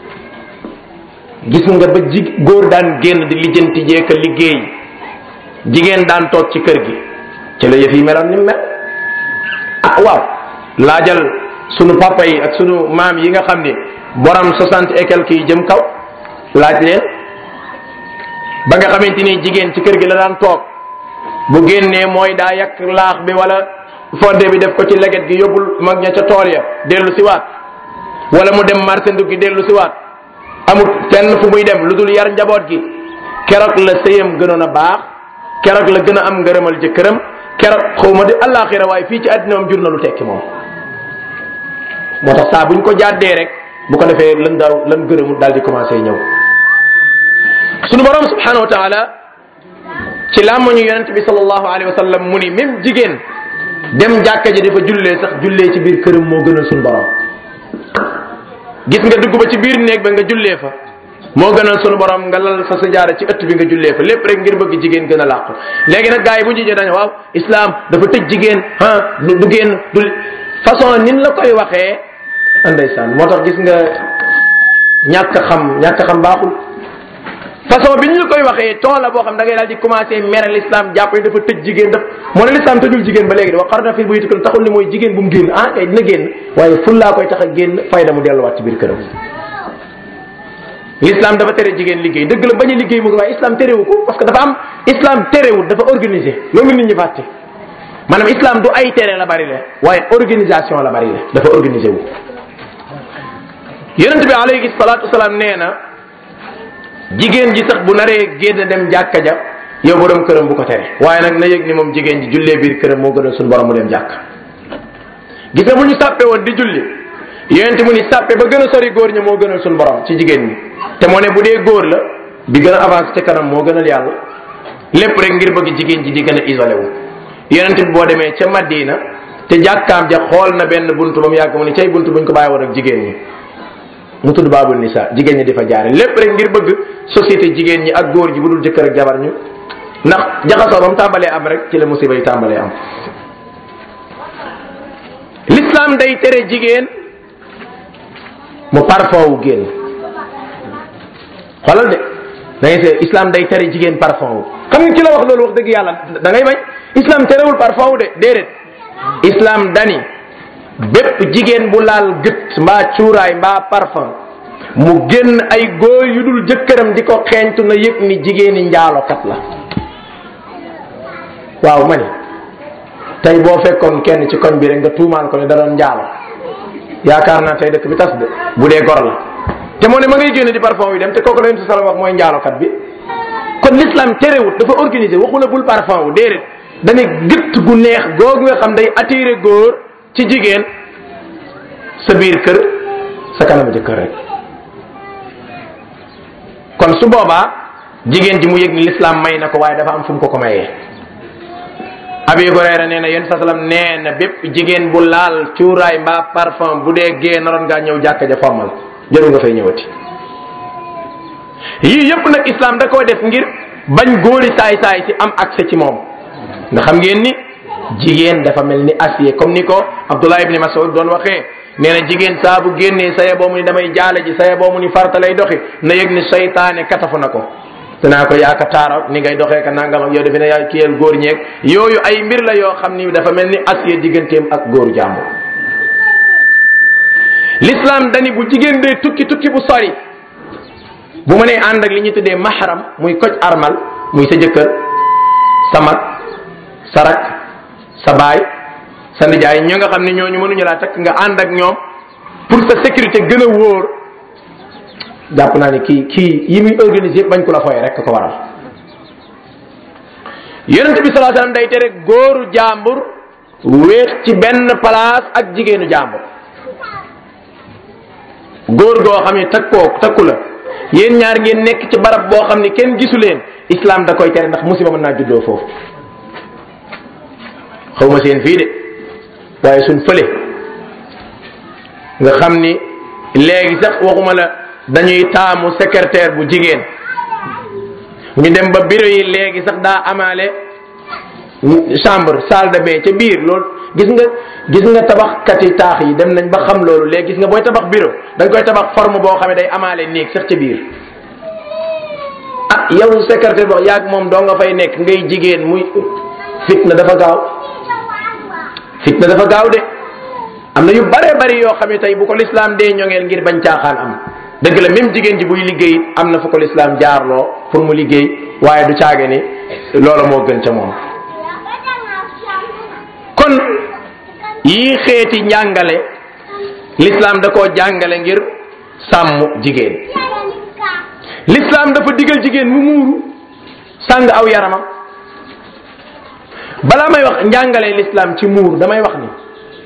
gis nga ba ji góor daan génn di lijjanti jeeka liggéey jigéen daan toog ci kër gi ci la yëf yi meloon ni mel ah waaw laajal sunu papa yi ak sunu maam yi nga xam ni borom soixante et quelques yi jëm kaw laaj leen ba nga xamante ni jigéen ci kër gi la daan toog bu génnee mooy daa yàq laax bi wala fodde bi def ko ci leget gi yóbbul mag ña ca tool ya dellu si waat wala mu dem marché ndugg gi dellu si waat amul fenn fu muy dem lu dul yar njaboot gi keroog la sëyam gënoon a baax keroog la gën a am ngërëmal jëkkëram keroog xaw ma di àllaaxira waaye fii ci àddina moom jur na lu tekki moom moo tax saa buñ ko jàddee rek bu ko defee lan daaw lan gërëmul daal di commencé ñëw sunu borom subhanahu wa taala ci làmmañu yonent bi sallallahu alayhi wa sallam mu ni même jigéen dem jàkka ji dafa jullee sax jullee ci biir këram moo gënal sunu borom gis nga dugg ba ci biir néeg ba nga jullee fa moo gënal sunu borom nga lal sa sajaara ci ëtt bi nga jullee fa lépp rek ngir bëgg jigéen gën a làqu léegi nag gars yi bu ñu dañu waaw islam dafa tëj jigéen ah du du génn du façon nin la koy waxee ndeysaan moo tax gis nga ñàkk xam ñàkk xam baaxul façon bi ñu la koy waxee ton la boo xam da ngay daal di commencé mere l'islam jàpp ne dafa tëj jigéen daf moo ne l'islam tëjul jigéen ba léegi de wax xarna fi buyutikunna taxul ni mooy jigéen bu mu génn ah kay dina génn waaye ful laa koy tax a génn fayda mu delluwaat ci biir këram l'islam dafa tere jigéen liggéey dëgg la bañ a liggéey mu waaye islam terewu ko parce que dafa am islam terewul dafa organisé loolu nit ñi fàtte maanaam islam du ay tere la bari le waaye organisation la bari le dafa organisé wu yonent bi alayhi salaatu wasalaam nee na jigéen ji sax bu naree génn dem jàkka ja yow borom këram bu ko tere waaye nag na yëg ni moom jigéen ji jullee biir këram moo gënal suñu borom mu dem jàkk gis nga bu ñu sàppe woon di julli yonent mu ni sàppe ba gën a sori góor ña moo gënal suñu borom ci jigéen ñi te moo ne bu dee góor la bi gën a avancé ca kanam moo gënal yàlla lépp rek ngir bëgg jigéen ji di gën a isolé wu yonent bi boo demee ca Madina te jàkkaam ja xool na benn buntu ba mu yàgg mu ni cay buntu buñ ko bàyyi woon ak jigéen ñi mu tudd baabul nisa jigéen ñi di fa jaare lépp rek ngir bëgg société jigéen ñi ak góor ji bu dul jëkkër ak jabar ñu ndax jaxasoo ba mu tàmbalee am rek ci la musiba yi tàmbalee am l'islam day tere jigéen mu parfum wu génn xoolal de da ngay see islam day tere jigéen parfum wu xam nga ki la wax loolu wax dëgg yàlla da ngay bañ islam terewul parfum wu de déedéet islam dani bépp jigéen bu laal gët mbaa cuuraay mbaa parfum mu génn ay góor yu dul jëkkëram di ko xeeñtu na yëg ni jigéeni njaalokat la waaw ma ni tey boo fekkoon kenn ci koñ bi rek nga tuumaan ko ne da doon njaalo yaakaar naa tey dëkk bi tas de bu dee gor la te moo ne ma ngay génn di parfum yi dem te kooku la yonent sallam wax mooy njaalokat bi kon l'islam terewut dafa organisé waxu la bul parfum wu déedéet dane gëtt gu neex googu nga xam day attiré góor ci jigéen sa biir kër sa kanam jëkkër rek kon su boobaa jigéen ji mu yëg ni l'islam may na ko waaye dafa am fu mu ko ko mayee abi Hurayra nee na yéen sa salam nee na bépp jigéen bu laal cuuraay mbaa parfum bu dee gée naroon ngaa ñëw jàkka ja formal jëru nga fay ñëwati yii yëpp nag islam da koo def ngir bañ góori saay saay si am accès ci moom nga xam ngeen ni jigéen dafa mel ni acier comme ni ko Abdullah ibni Mas'ud doon waxee nee na jigéen saa bu génnee saye boo mu ni damay jaale ji saye boo mu ni farta lay doxi na yëg ni seytaane katafu na ko danaa ko yaaka taara ni ngay doxee ka nangam ak yow defe ne yaa kiyeel góor ñeeg yooyu ay mbir la yoo xam ni dafa mel ni acier digganteem ak góoru jàmbur l'islam dani bu jigéen dee tukki tukki bu sori bu ma nee ànd ak li ñuy tuddee mahram muy koj armal muy sa jëkkër sa mag sa rak sa baay sa nijaay ñoo nga xam ne ñooñu mënuñu laa takk nga ànd ak ñoom pour sa sécurité gën a wóor jàpp naa ne kii kii yi muy organisé bañ ko la fooye rek ko waral yonent bi salaa sallam day tere góoru jàmbur wéet ci benn place ak jigéenu jàmbur góor goo xam ne takkoo takku la yéen ñaar ngeen nekk ci barab boo xam ne kenn gisu leen islam da koy tere ndax musiba mën naa juddoo foofu xaw ma seen fii de waaye suñ fële nga xam ni léegi sax waxuma la dañuy taamu secrétaire bu jigéen ñu dem ba bureau yi léegi sax daa amaale chambre salle de bain ca biir loolu gis nga gis nga tabaxkati taax yi dem nañ ba xam loolu léegi gis nga booy tabax bureau da nga koy tabax forme boo xam ne day amaale néeg sax ca biir ah yow secrétaire boo yaag moom doo nga fay nekk ngay jigéen muy fitna dafa gaaw fitna dafa gaaw de am na yu bare bari yoo xam ne tey bu ko lislaam dee ñoŋeel ngir bañ caaxaan am dëgg la même jigéen ji buy liggéey am na fu ko lislaam jaarloo pour mu liggéey waaye du caage ni loola moo gën ca moom kon yii xeeti njàngale lislaam da koo jàngale ngir sàmm jigéen lislaam dafa digal jigéen mu muuru sàng aw yaramam balaa may wax njàngale lislaam ci muur damay wax ni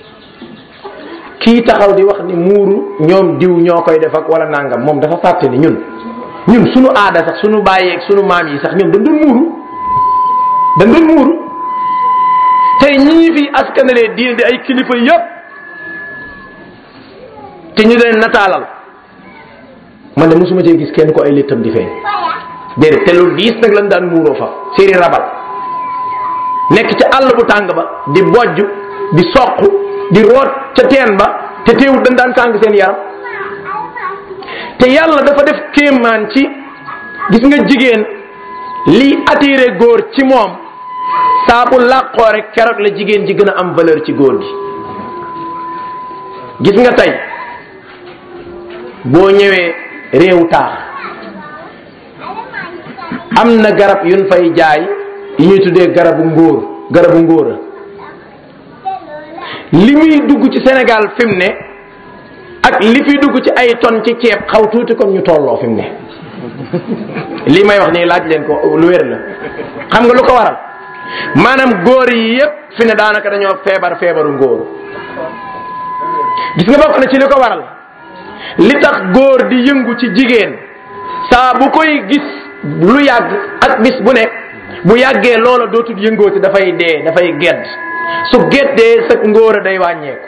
kii taxaw di wax ni muuru ñoom diw ñoo koy def ak wala nangam moom dafa fàtte ni ñun ñun sunu aada sax sunu bàyyeeg sunu maam yi sax ñoom dañ doon muuru dañ doon muuru tey ñii fi askanalee diine di ay kilifa yëpp te ñu leen nataalal man de mosuma cee gis kenn ko ay léttam di feeñ déedéet te lu diis nag lañ daan muuroo fa séeri rabal nekk ca àll bu tàng ba di bojj di soq di root ca teen ba te teewut dañ daan tàng seen yaram te yàlla dafa def kéemaan ci gis nga jigéen liy attiré góor ci moom saa bu làqoo rek keroog la jigéen ji gën a am valeur ci góor gi gis nga tey boo ñëwee réew taax am na garab yuñ fay jaay yi ñuy tuddee garabu ngóor garabu ngóora li muy dugg ci Sénégal fi mu ne ak li fi dugg ci ay ton ci ceeb xaw tuuti comme ñu tolloo fi mu ne lii may wax nii laaj leen ko lu wér la xam nga lu ko waral maanaam góor yi yépp fi ne daanaka dañoo feebar feebaru ngóor gis nga bokk na ci li ko waral li tax góor di yëngu ci jigéen saa bu koy gis lu yàgg ak bis bu nekk bu yàggee loola dootul yëngooti dafay dee dafay gedd su geddee sa ngóor a day wàññeeku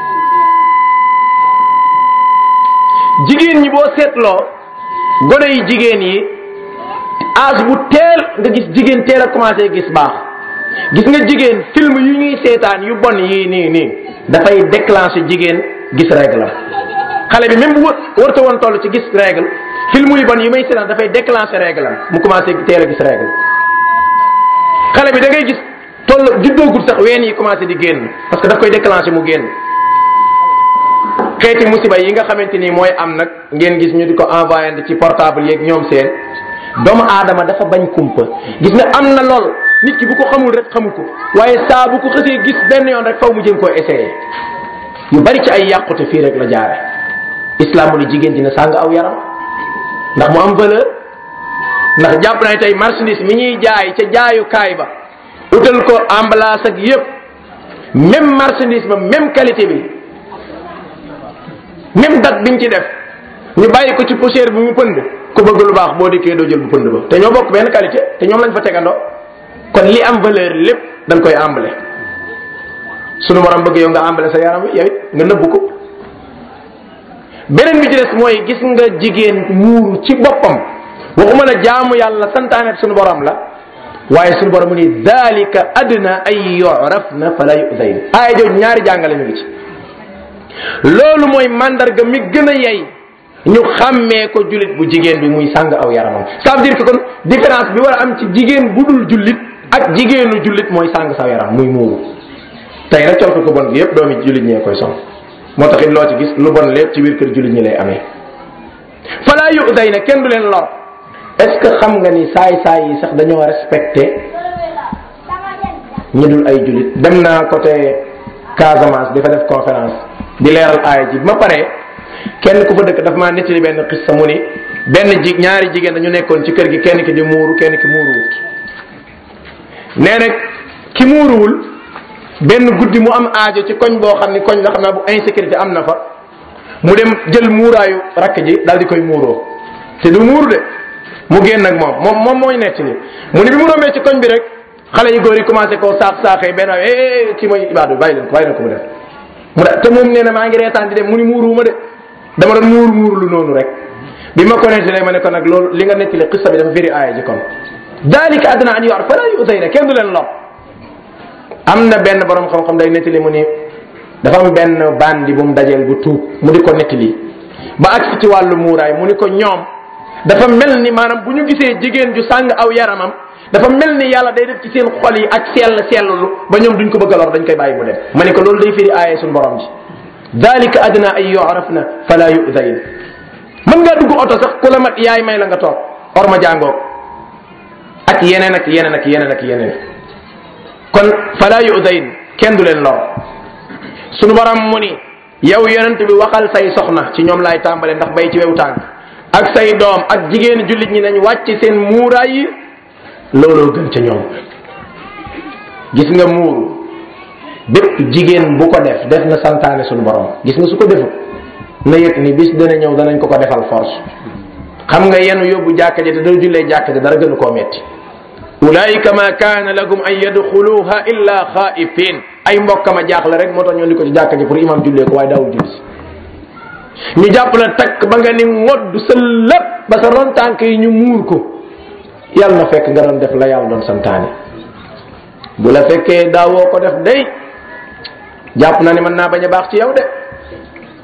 jigéen ñi boo seetloo gone yi jigéen yi âge bu teel nga gis jigéen teel a commencé gis baax gis nga jigéen film yu ñuy seetaan yu bon yii nii nii dafay déclencher jigéen gis règle xale bi même bu wërta woon toll ci gis règle film yu bon yi may seetaan dafay déclencher règle am mu commencé teel a gis règle xale bi da ngay gis toll juddoogul sax ween yi commencé di génn parce que daf koy déclencher mu génn xeeti musiba yi nga xamante ni mooy am nag ngeen gis ñu di ko envoyé ci portable yeeg ñoom seen doomu aadama dafa bañ kumpa gis nga am na lool nit ki bu ko xamul rek xamu ko waaye saa bu ko xësee gis benn yoon rek faw mu jëm koo essayé yu bari ci ay yàqute fii rek la jaare islam mu ni jigéen dina sàng aw yaram ndax mu am valeur ndax jàpp na tey marchandise mi ñuy jaay ca jaayukaay ba utal ko emballage ak yépp même marchandise ba même qualité bi même date biñ ci def ñu bàyyi ko ci poussière bi mu pënd ku bëgg lu baax boo dikkee doo jël bu pënd ba te ñoo bokk benn qualité te ñoom lañ fa tegandoo kon li am valeur lépp dañ koy emballé sunu borom bëgg yow nga emballé sa yaram wi yow it nga nëbbu ko beneen bi ci des mooy gis nga jigéen muuru ci boppam waxuma la jaamu yàlla santaane sunu borom la waaye sunu borom mu ni dalika adna ay yurafna fala yudayn aaya jooju ñaari jàngale mi ngi ci loolu mooy mandarga mi gën a yey ñu xàmmee ko jullit bu jigéen bi muy sàng aw yaramam ça veut dire que kon différence bi war a am ci jigéen bu dul jullit ak jigéenu jullit mooy sàng saw yaram muy muuru tey rek col ko ko bon gi yëpp doomi jullit ñee koy sol moo tax it loo ci gis lu bon lépp ci biir kër jullit ñi lay amee falaa yu day na kenn du leen lor est-ce que xam nga ni saay saay yi sax dañoo respecté ñi dul ay jullit dem naa côté Casamance di fa def conférence di leeral aaya ji ma pare kenn ku fa dëkk daf maa nettali benn xissa mu ni benn ji ñaari jigéen dañu nekkoon ci kër gi kenn ki di muuru kenn ki muuruwut nee na ki muuruwul benn guddi mu am aajo ci koñ boo xam ni koñ la xam naa bu insécurité am na fa mu dem jël muuraayu rakk ji daal di koy muuroo te du muuru de mu génn ak moom moom moom mooy nekk ni mu ni bi mu rombee ci koñ bi rek xale yu góor yi commencé koo saax saaxee benn waaye eh kii mooy ibaadu bàyyi leen ko bàyyi leen ko mu def mu da te moom nee na maa ngi reetaan di dem mu ni muuruwuma de dama doon muuru muuru lu noonu rek bi ma connecté ma ne ko nag loolu li nga nettali xissa bi dafa firi aaya ji kon dalika adna an yu'raf fala yu'zayna kenn du leen lor am na benn borom xam-xam day nettali mu ni dafa am benn bandi bu mu dajeel bu tuub mu di ko nettali ba agsi ci wàllu muuraay mu ni ko ñoom dafa mel ni maanaam bu ñu gisee jigéen ju sàng aw yaramam dafa mel ni yàlla day def ci seen xol yi ak sell sellulu ba ñoom duñ ko bëgg a lor dañ koy bàyyi mu dem ma ne ko loolu day firi aaye suñu borom ji dalika adna ay yu'rafna fala yu'zayn mën ngaa dugg oto sax ku la mat yaay may la nga toog or ma jàngoo ak yeneen ak yeneen ak yeneen ak yeneen kon fala yu'zayn kenn du leen lor sunu borom mu ni yow yonent bi waxal say soxna ci ñoom laay tàmbale ndax bay ci wew tànk ak say doom ak jigéen jullit ñi nañ wàcc seen muuraay yi looloo gën ca ñoom gis nga muuru bépp jigéen bu ko def def na santaane sunu borom gis nga su ko defut na yëg ni bis dana ñëw danañ ko ko defal force xam nga yenu yóbbu jàkka ji te doo jullee jàkka ji dara gënu koo metti ulaika ma kaana lakum an yadxuluha illa xaifin ay mbokkam a jaaxle rek moo tax ñoo di ko ci jàkka ji pour imam jullee ko waaye daawul julli si ñu jàpp la takk ba nga ni ngodd sa lépp ba sa ron tànk yi ñu muur ko yàlla na fekk nga doon def la yàlla doon santaane bu la fekkee daawoo ko def day jàpp na ne mën naa bañ a baax ci yow de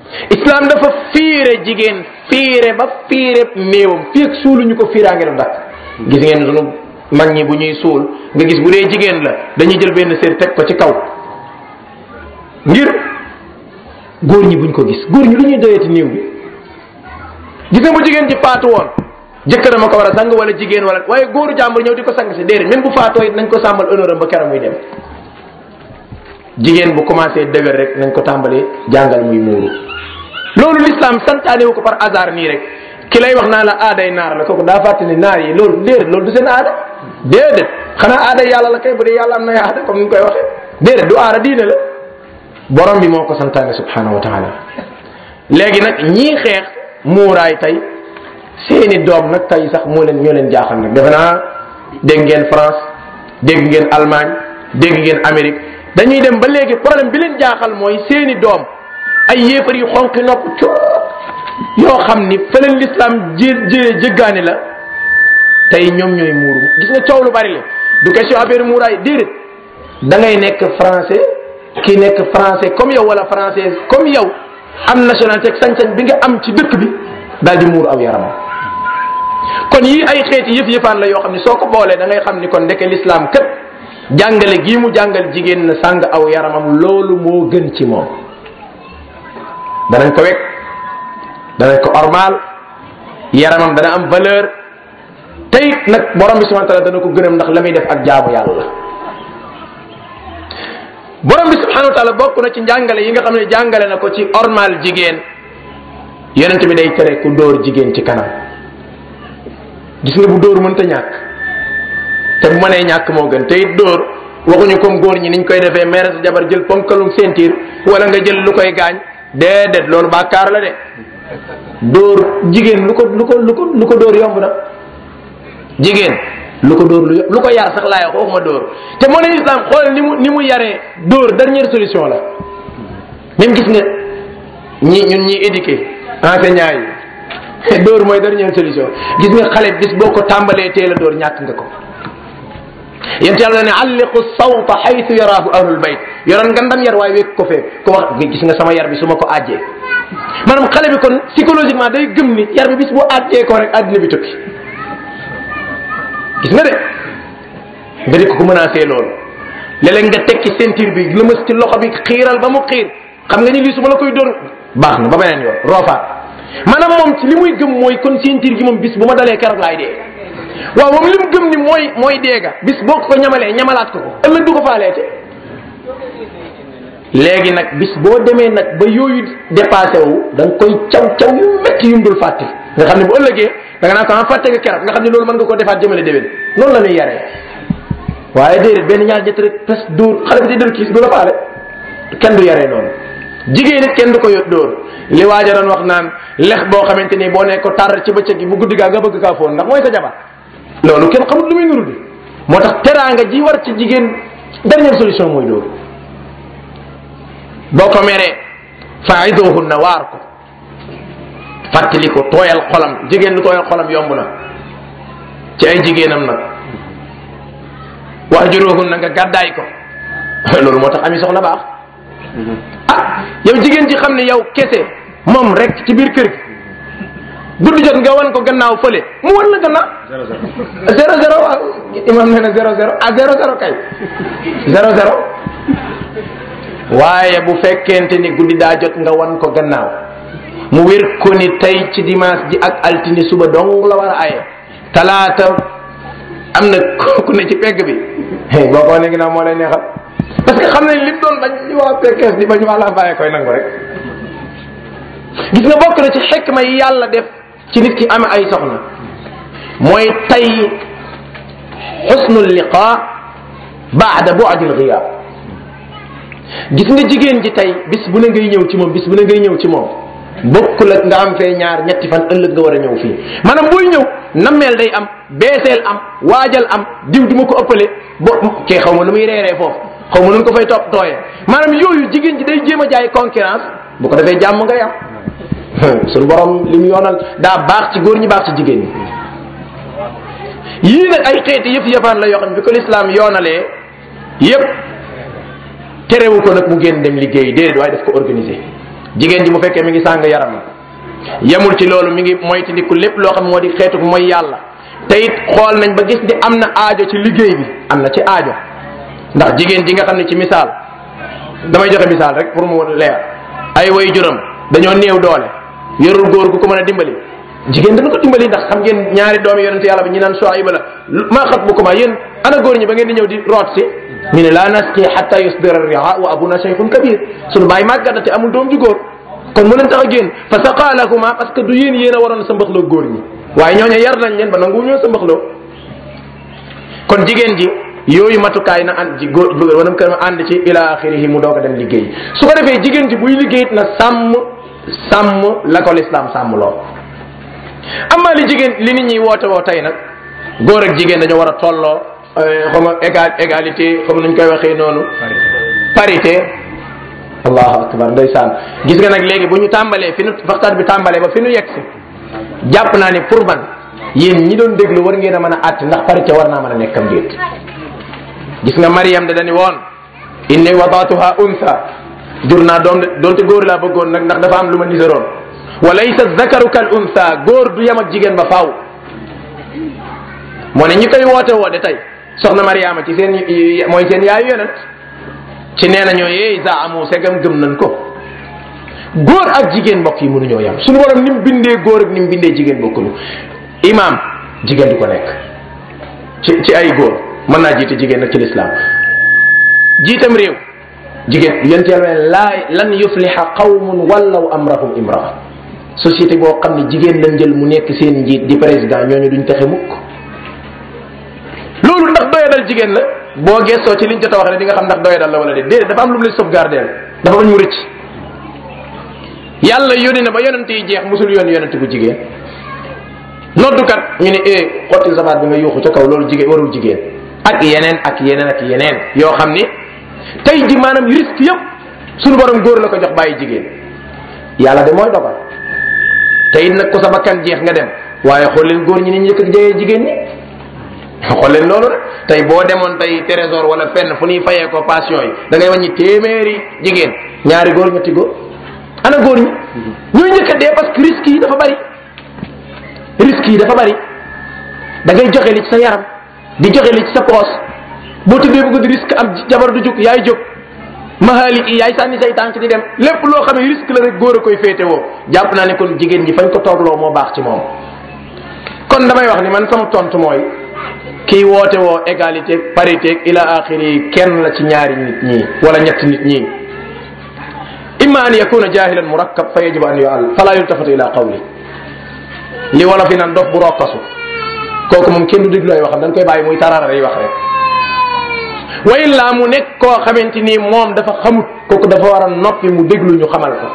islam dafa fiire jigéen fiire ba fiire néewam fii ak suuluñu ko fiiraange du dakk gis ngeen sunu mag ñi bu ñuy suul nga gis bu dee jigéen la dañuy jël benn sér teg ko ci kaw ngir góor ñi buñ ko gis góor ñi lu ñuy doyati néew bi gis nga bu jigéen ji faatu woon jëkkëram a ko war a sang wala jigéen wala waaye góoru jàmbur ñëw di ko sang si déedéet même bu faatoo it nañ ko sàmmal honneur am ba keroog muy dem jigéen bu commencé dëgër rek nañ ko tàmbalee jàngal muy muuru loolu l'islam santaane wu ko par hasard nii rek ki lay wax naa la aaday naar la kooku daa fàtte ni naar yi loolu déedéet loolu du seen aada déedéet xanaa aada yàlla la kay bu dee yàlla am na aada comme ni ñu koy waxee déedéet du aada diine la borom bi moo ko santaane subhanahu wa taala léegi nag ñii xeex muuraay tey seeni doom nag tey sax moo leen ñoo leen jaaxal nag defe naa dégg ngeen France dégg ngeen Allemagne dégg ngeen Amérique dañuy dem ba léegi problème bi leen jaaxal mooy seeni doom ay yéefar yu xonqi nopp coo yoo xam ni fa leen l'islam jé jé jëggaani la tey ñoom ñooy muuru gis nga coow lu bari la du question affaire muuraay déedéet da ngay nekk français kii nekk français comme yow wala française comme yow am nationalité ak sañ-sañ bi nga am ci dëkk bi daal di muur aw yaramam kon yii ay xeeti yëf yëfaan la yoo xam ne soo ko boolee da ngay xam ni kon ndeke l'islam kat jàngale gii mu jàngal jigéen na sàng aw yaramam loolu moo gën ci moom danañ ko wekk danañ ko ormal yaramam dana am valeur tey nag borom bi subhanahu wa taala dana ko gërëm ndax la muy def ak jaamu yàlla borom bi subhanahu wa taala bokk na ci njàngale yi nga xam ne jàngale na ko ci ormal jigéen yonent bi day tere ku dóor jigéen ci kanam gis nga bu dóor mënta ñàkk te bu mënee ñàkk moo gën te it dóor waxuñu comme góor ñi niñ koy defee mere sa jabar jël ponkalum sentir wala nga jël lu koy gaañ déedéet loolu bàkkaar la de dóor jigéen lu ko lu ko lu ko lu ko dóor yomb na jigéen lu ko dóor lu yomb lu ko yar sax laay wax waxuma dóor te moo ne islam xool ni mu ni mu yaree dóor dernière solution la même gis nga ñi ñun ñi éduqué enseignant yi dóor mooy dernière solution gis nga xale bis boo ko tàmbalee teel a dóor ñàkk nga ko yent yàlla ne alliqu sawta xaytu yaraahu ahlul bayt yoroon nga ndam yar waaye wékk ko fee ko wax gis nga sama yar bi su ma ko àjjee maanaam xale bi kon psychologiquement day gëm ni yar bi bis bu àjjee ko rek àddina bi tukki gis nga de nga di ko ko menacé loolu léeg-léeg nga tekki ceinture bi lëmas ci loxo bi xiiral ba mu xiir xam nga ni lii su ma la koy dóor baax na ba beneen yoon roofaat maanaam moom ci li muy gëm mooy kon ceinture gi moom bis bu ma dalee keroog laay dee waaw moom li mu gëm ni mooy mooy deega bis boo ko ñamalee ñamalaat ko ko ëllëg du ko faaleete léegi nag bis boo demee nag ba yooyu dépassé wu da nga koy caw caw yu métti yum dul fàtte nga xam ne bu ëllëgee da nga naan ko ah fàtte nga keroog nga xam ne loolu mën nga ko defaat jëmale déwén noonu la ñuy yaree waaye déedéet benn ñaar ñett rek pes dóor xale bi di dër kiis du la faale kenn du yaree noonu jigéen it kenn du ko dóor li waaja doon wax naan lex boo xamante ni boo ne ko tar ci bëccëg gi bu guddi gaa nga bëgg kaa foon ndax mooy sa jabar loolu kenn xamul lu muy nuru di moo tax teraanga ji war ci jigéen dernière solution mooy dóor boo ko meree faiduhunna waar ko fàttali ko tooyal xolam jigéen lu tooyal xolam yomb na ci ay jigéenam nag wahjuruhunna nga gàddaay ko loolu moo tax ami soxna baax ah yow jigéen ji xam ne yow kese moom rek ci biir kër gi guddi jot nga wan ko gannaaw fële mu wan la gannaaw zéro zéro waaw imam nee na zéro zéro ah zéro zéro kay zéro zéro waaye bu fekkente ni guddi daa jot nga wan ko gannaaw mu wér ko ni tey ci dimanche ji ak altine suba dong la war a aye talaata am na ku ne ci pegg bi boo ko wane ginnaaw moo lay neexal parce que xam nañ lim doon bañ li waa pekkees di bañ waa laa bàyyee koy nangu rek gis nga bokk na ci xekma yi yàlla def ci nit ki ame ay soxna mooy tay xusnul liqa baada bu'dil ghiyab gis nga jigéen ji tey bis bu ne ngay ñëw ci moom bis bu ne ngay ñëw ci moom bokkul ak nga am fee ñaar ñetti fan ëllëg nga war a ñëw fii maanaam booy ñëw nammeel day am beeseel am waajal am diw du ma ko ëppale bo kee xaw ma lu muy reeree foofu xaw ma nu ko fay topp tooyee maanaam yooyu jigéen ji day jéem a jaay concurrence bu ko defee jàmm ngay am suñu borom li mu yoonal daa baax ci góor ñi baax ci jigéen ñi yii nag ay xeeti yëf yëfaan la yoo xam ne bi ko lislaam yoonalee yëpp terewu ko nag mu génn dem liggéey déedéet waaye daf ko organiser jigéen ji bu fekkee mi ngi sàng yaram yemul ci loolu mi ngi moytandiku lépp loo xam moo di xeetu mooy yàlla te it xool nañ ba gis ni am na aajo ci liggéey bi am na ci aajo ndax jigéen ji nga xam ne ci misaal damay joxe misaal rek pour mu leer ay way juram dañoo néew doole yorul góor gu ko mën a dimbali jigéen dana ko dimbali ndax xam ngeen ñaari doomi yonente yàlla bi ñi naan Shuayba la maa xat bu ko ma yéen ana góor ñi ba ngeen di ñëw di root si ñu ne laa nasqi hatta yusdira riha wa abuna shaykhun kabir sunu baay màggata te amul doom ju góor kon mu leen tax a génn fa saqa lakuma parce que du yéen yéen a waroon sa mbaxloo góor ñi waaye ñooñu yar nañ leen ba nangu ñoo sa mbaxloo kon jigéen ji yooyu matukaay na ànd ci góor wanam kër ànd ci ila axirihi mu doog a dem liggéey su ko defee jigéen ji buy liggéey na sàmm sàmm la ko lislaam sàmm loo amaa li jigéen li nit ñi woote woo tey nag góor ak jigéen dañoo war a tolloo xam nga égal égalité comme nuñ koy waxee noonu parité allahu akbar ndeysaan gis nga nag léegi bu ñu tàmbalee fi nu waxtaan bi tàmbalee ba fi nu yegg si jàpp naa ni pour man yéen ñi doon déglu war ngeen a mën a àtt ndax parité war naa mën a nekkam déet gis nga Mariam da dañu woon inni wadaatuha unsa jur naa doom de doonte góor laa bëggoon nag ndax dafa am lu ma niseroon wa laysa zakaru kal unsa góor du yem ak jigéen ba faaw moo ne ñi koy woote woo de tey soxna Mariama ci seen mooy seen yaayu yonent ci nee nañoo yeey za amu segam gëm nañ ko góor ak jigéen mbokk yi mënuñoo yem suñu borom ni mu bindee góor ak ni mu bindee jigéen bokkuñu imam jigéen du ko nekk ci ci ay góor mën naa jiite jigéen nag ci lislaam jiitam réew jigéen yent yàlla laa lan yufliha qawmun wallaw amrahum imraa société boo xam ne jigéen lañ jël mu nekk seen njiit di président ñooñu duñ taxe mukk loolu ndax doyadal jigéen la boo gestoo ci liñ jot a wax ne di nga xam ndax doyadal la wala déet déedéet dafa am lu mu lay sauvegarder dafa bañ mu rëcc yàlla yónni na ba yonent yi jeex musul yónni yonent bu jigéen noddukat ñu ne eh xotti sabaat bi nga yuuxu ca kaw loolu jigéen warul jigéen ak yeneen ak yeneen ak yeneen yoo xam ni tey ji maanaam risque yëpp suñu borom góor la ko jox bàyyi jigéen yàlla de mooy dogal te it nag ku sa bakkan jeex nga dem waaye xool leen góor ñi ni ñu njëkk a jëyee jigéen ñi xool leen loolu rek tey boo demoon tey trésor wala fenn fu ñuy fayee ko passion yi da ngay wàññi téeméeri jigéen ñaari góor ñetti góor ana góor ñi ñooy njëkk a dee parce que risque yi dafa bari risque yi dafa bari da ngay joxe li ci sa yaram di joxe li ci sa poos boo tëddee bëgg di risque am jabar du jóg yaay jóg mahaalik yi yaay sànni say tànk di dem lépp loo xam ne risque la rek góor a koy féete woo jàpp naa ne kon jigéen ñi fañ ko toogloo moo baax ci moom kon damay wax ni man sama tontu mooy kii woote woo égalité parité ila axiri kenn la ci ñaari nit ñi wala ñetti nit ñi imma an yakuna jahilan murakkab fa yajibu an yu'al fala yultafatu ila qawli li wala fi nan dof bu rokkasu kooku moom kenn du déglu ay waxam dañ koy bàyyi muy tarara day wax rek wa illa mu nekk koo xamante ni moom dafa xamut kooku dafa war a noppi mu déglu ñu xamal ko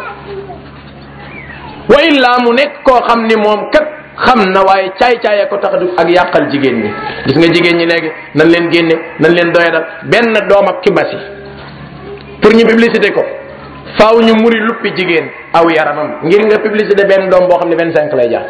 wa illa mu nekk koo xam ni moom kat xam na waaye caay-caay ko tax ak yàqal jigéen ñi gis nga jigéen ñi léegi nan leen génne nan leen doyadal benn doom ak kibasi pour ñu publicité ko faaw ñu muri luppi jigéen aw yaramam ngir nga publicité benn doom boo xam ne vingt cinq lay jaar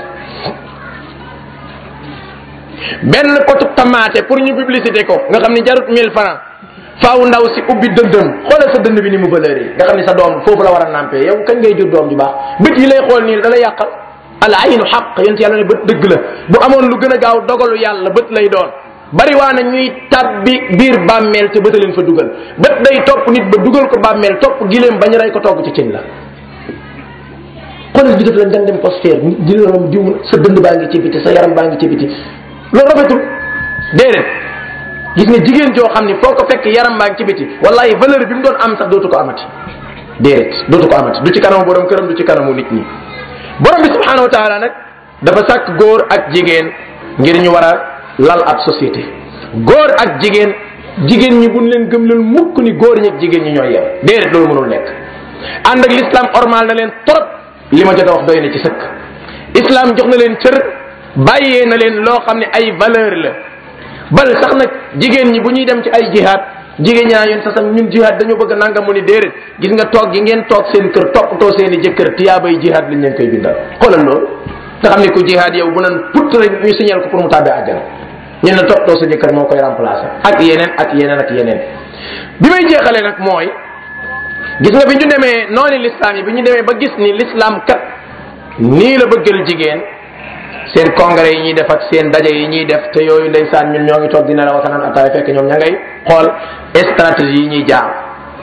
benn potu tamaate pour ñu publicité ko nga xam ne jarut mille francs faaw ndaw si ubbi dëndëm xoolal sa dënd bi ni mu valeur yi nga xam ne sa doom foofu la war a nampé yow kañ ngay jur doom ju baax bët yi lay xool nii da lay yàqal al aynu xaq yéen yàlla ne bët dëgg la bu amoon lu gën a gaaw dogalu yàlla bët lay doon bari waa na ñuy tabbi biir bàmmeel te bëta leen fa dugal bët day topp nit ba dugal ko bàmmeel topp gileem bañ rey ko togg ci cin la xoolal bi def la nga dem posphère di la diw sa dënd baa ngi ci biti sa yaram baa ngi ci biti loolu rafetul déedéet gis nga jigéen joo xam ni foo ko fekk yaram baa ngi ci biti wallahi valeur bi mu doon am sax dootu ko amati déedéet dootu ko amati du ci kanamu borom këram du ci kanamu nit ñi borom bi subhanahu wa taala nag dafa sàkk góor ak jigéen ngir ñu war a lal ab société góor ak jigéen jigéen ñi buñ leen gëm leen mukk ni góor ñi ak jigéen ñi ñooy yem déedéet loolu mënul nekk ànd ak l'islam ormal na leen trop li ma jot a wax doy na ci sëkk islam jox na leen cër bàyyee na leen loo xam ne ay valeur la bal sax nag jigéen ñi bu ñuy dem ci ay jihaad jigéen ñaa yoon sax ñun jihaad dañoo bëgg nanga mu ni déedéet gis nga toog gi ngeen toog seen kër toppatoo seen i jëkkër tiyaabay jihaad lañ leen koy bindal xoolal loolu nga xam ne ku jihaad yow bu nan put rek ñu signal ko pour mu tàbbee àjjana ñu ne toppatoo sa jëkkër moo koy remplacer ak yeneen ak yeneen ak yeneen bi may jeexalee nag mooy gis nga bi ñu demee noonu l'islam yi bi ñu demee ba gis ni l'islam kat nii la bëggal jigéen seen congrès yi ñuy def ak seen daje yi ñuy def te yooyu ndeysaan ñun ñoo ngi toog dina la waxtaan ataay fekk ñoom ña ngay xool stratégie yi ñuy jaar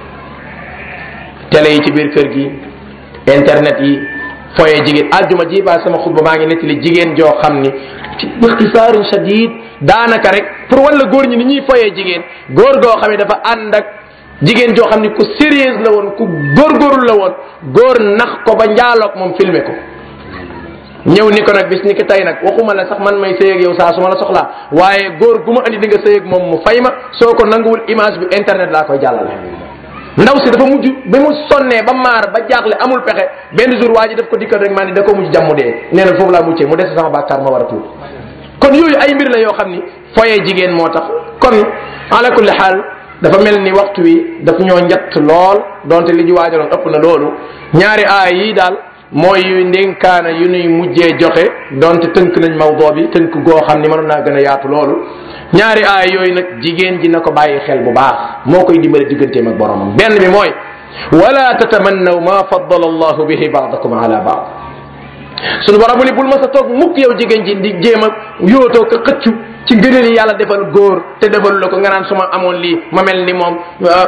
télé yi ci biir kër gi internet yi foye jigéen aljuma ji ba sama xutba maa ngi nettali jigéen joo xam ni ci ixtisaarin shadid daanaka rek pour wala góor ñi ni ñuy foye jigéen góor goo xam ne dafa ànd ak jigéen joo xam ni ku sérieuse la woon ku góorgóorlu la woon góor nax ko ba njaaloog moom filmer ko ñëw ni ko nag bis ni ki tey nag waxuma la sax man may sëy ak yow saa su ma la soxlaa waaye góor gu ma andi di nga sëy ak moom mu fay ma soo ko nanguwul image bi internet laa koy jàllale ndaw si dafa mujj ba mu sonnee ba maar ba jaaxle amul pexe benn jour waa ji daf ko dikkal rek maa ni da ko mujj jàmm dee nee na foofu laa muccee mu des sama bàkkaar ma war a tuub kon yooyu ay mbir la yoo xam ni foyee jigéen moo tax kon ala kulli xaal dafa mel ni waxtu wi daf ñoo njatt lool donte li ñu waajaloon ëpp na loolu ñaari aay yi daal mooy yu ndénkaana yu nuy mujjee joxe donte tënk nañ mawdoo bi tënk goo xam ni mënoon naa gën a yaatu loolu ñaari aay yooyu nag jigéen ji na ko bàyyi xel bu baax moo koy dimbale digganteem ak boromam benn bi mooy wala tatamannaw ma faddala allahu bihi baadakum ala baad sunu borom mu ni bul ma sa toog mukk yow jigéen ji di jéem a yootoo ko xëccu ci ngëneel yi yàlla defal góor te defalu la ko nga naan su ma amoon lii ma mel ni moom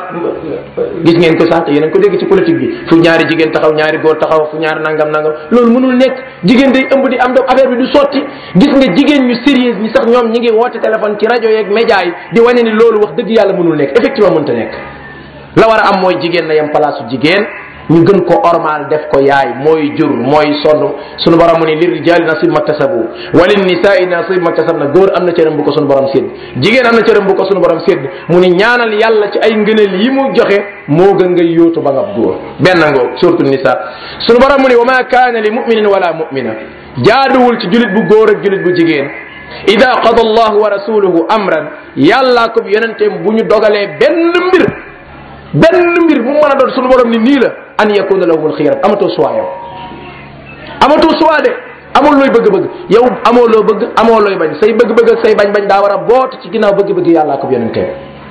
gis ngeen ko sax te yéen a ko dégg ci politique bi fu ñaari jigéen taxaw ñaari góor taxaw fu ñaari nangam nangam loolu mënul nekk jigéen day ëmb di am doom affaire bi du sotti gis nga jigéen ñu sérieuse ñi sax ñoom ñi ngi woote téléphone ci rajo yeeg média yi di wane ni loolu wax dëgg yàlla mënul nekk effectivement mënta nekk la war a am mooy jigéen na yem place su jigéen ñu gën ko ormal def ko yaay mooy jur mooy sonn sunu borom mu ni lir rijaali nasib maktasabu walin nisaai nasib maktasab na góor am na cëram bu ko sunu borom sédd jigéen am na cëram bu ko sunu borom sédd mu ni ñaanal yàlla ci ay ngëneel yi mu joxe moo gën ngay yóotu ba nga góor benn ngoo surtout nisa sunu borom mu ni wa ma kaana li muminin wala mumina jaaduwul ci julit bu góor ak julit bu jigéen ida qada allahu wa rasuluhu amran yàllaa ko yonenteem bu ñu dogalee benn mbir benn mbir mu mën a doon sunu borom ni nii la an yakuna lahumul xiyara amatoo choix yow amatoo choix de amul looy bëgg-bëgg yow amoo loo bëgg amoo looy bañ say bëgg-bëgg ak say bañ-bañ daa war a boot ci ginnaaw bëgg-bëgg yàllaa ko yonenteem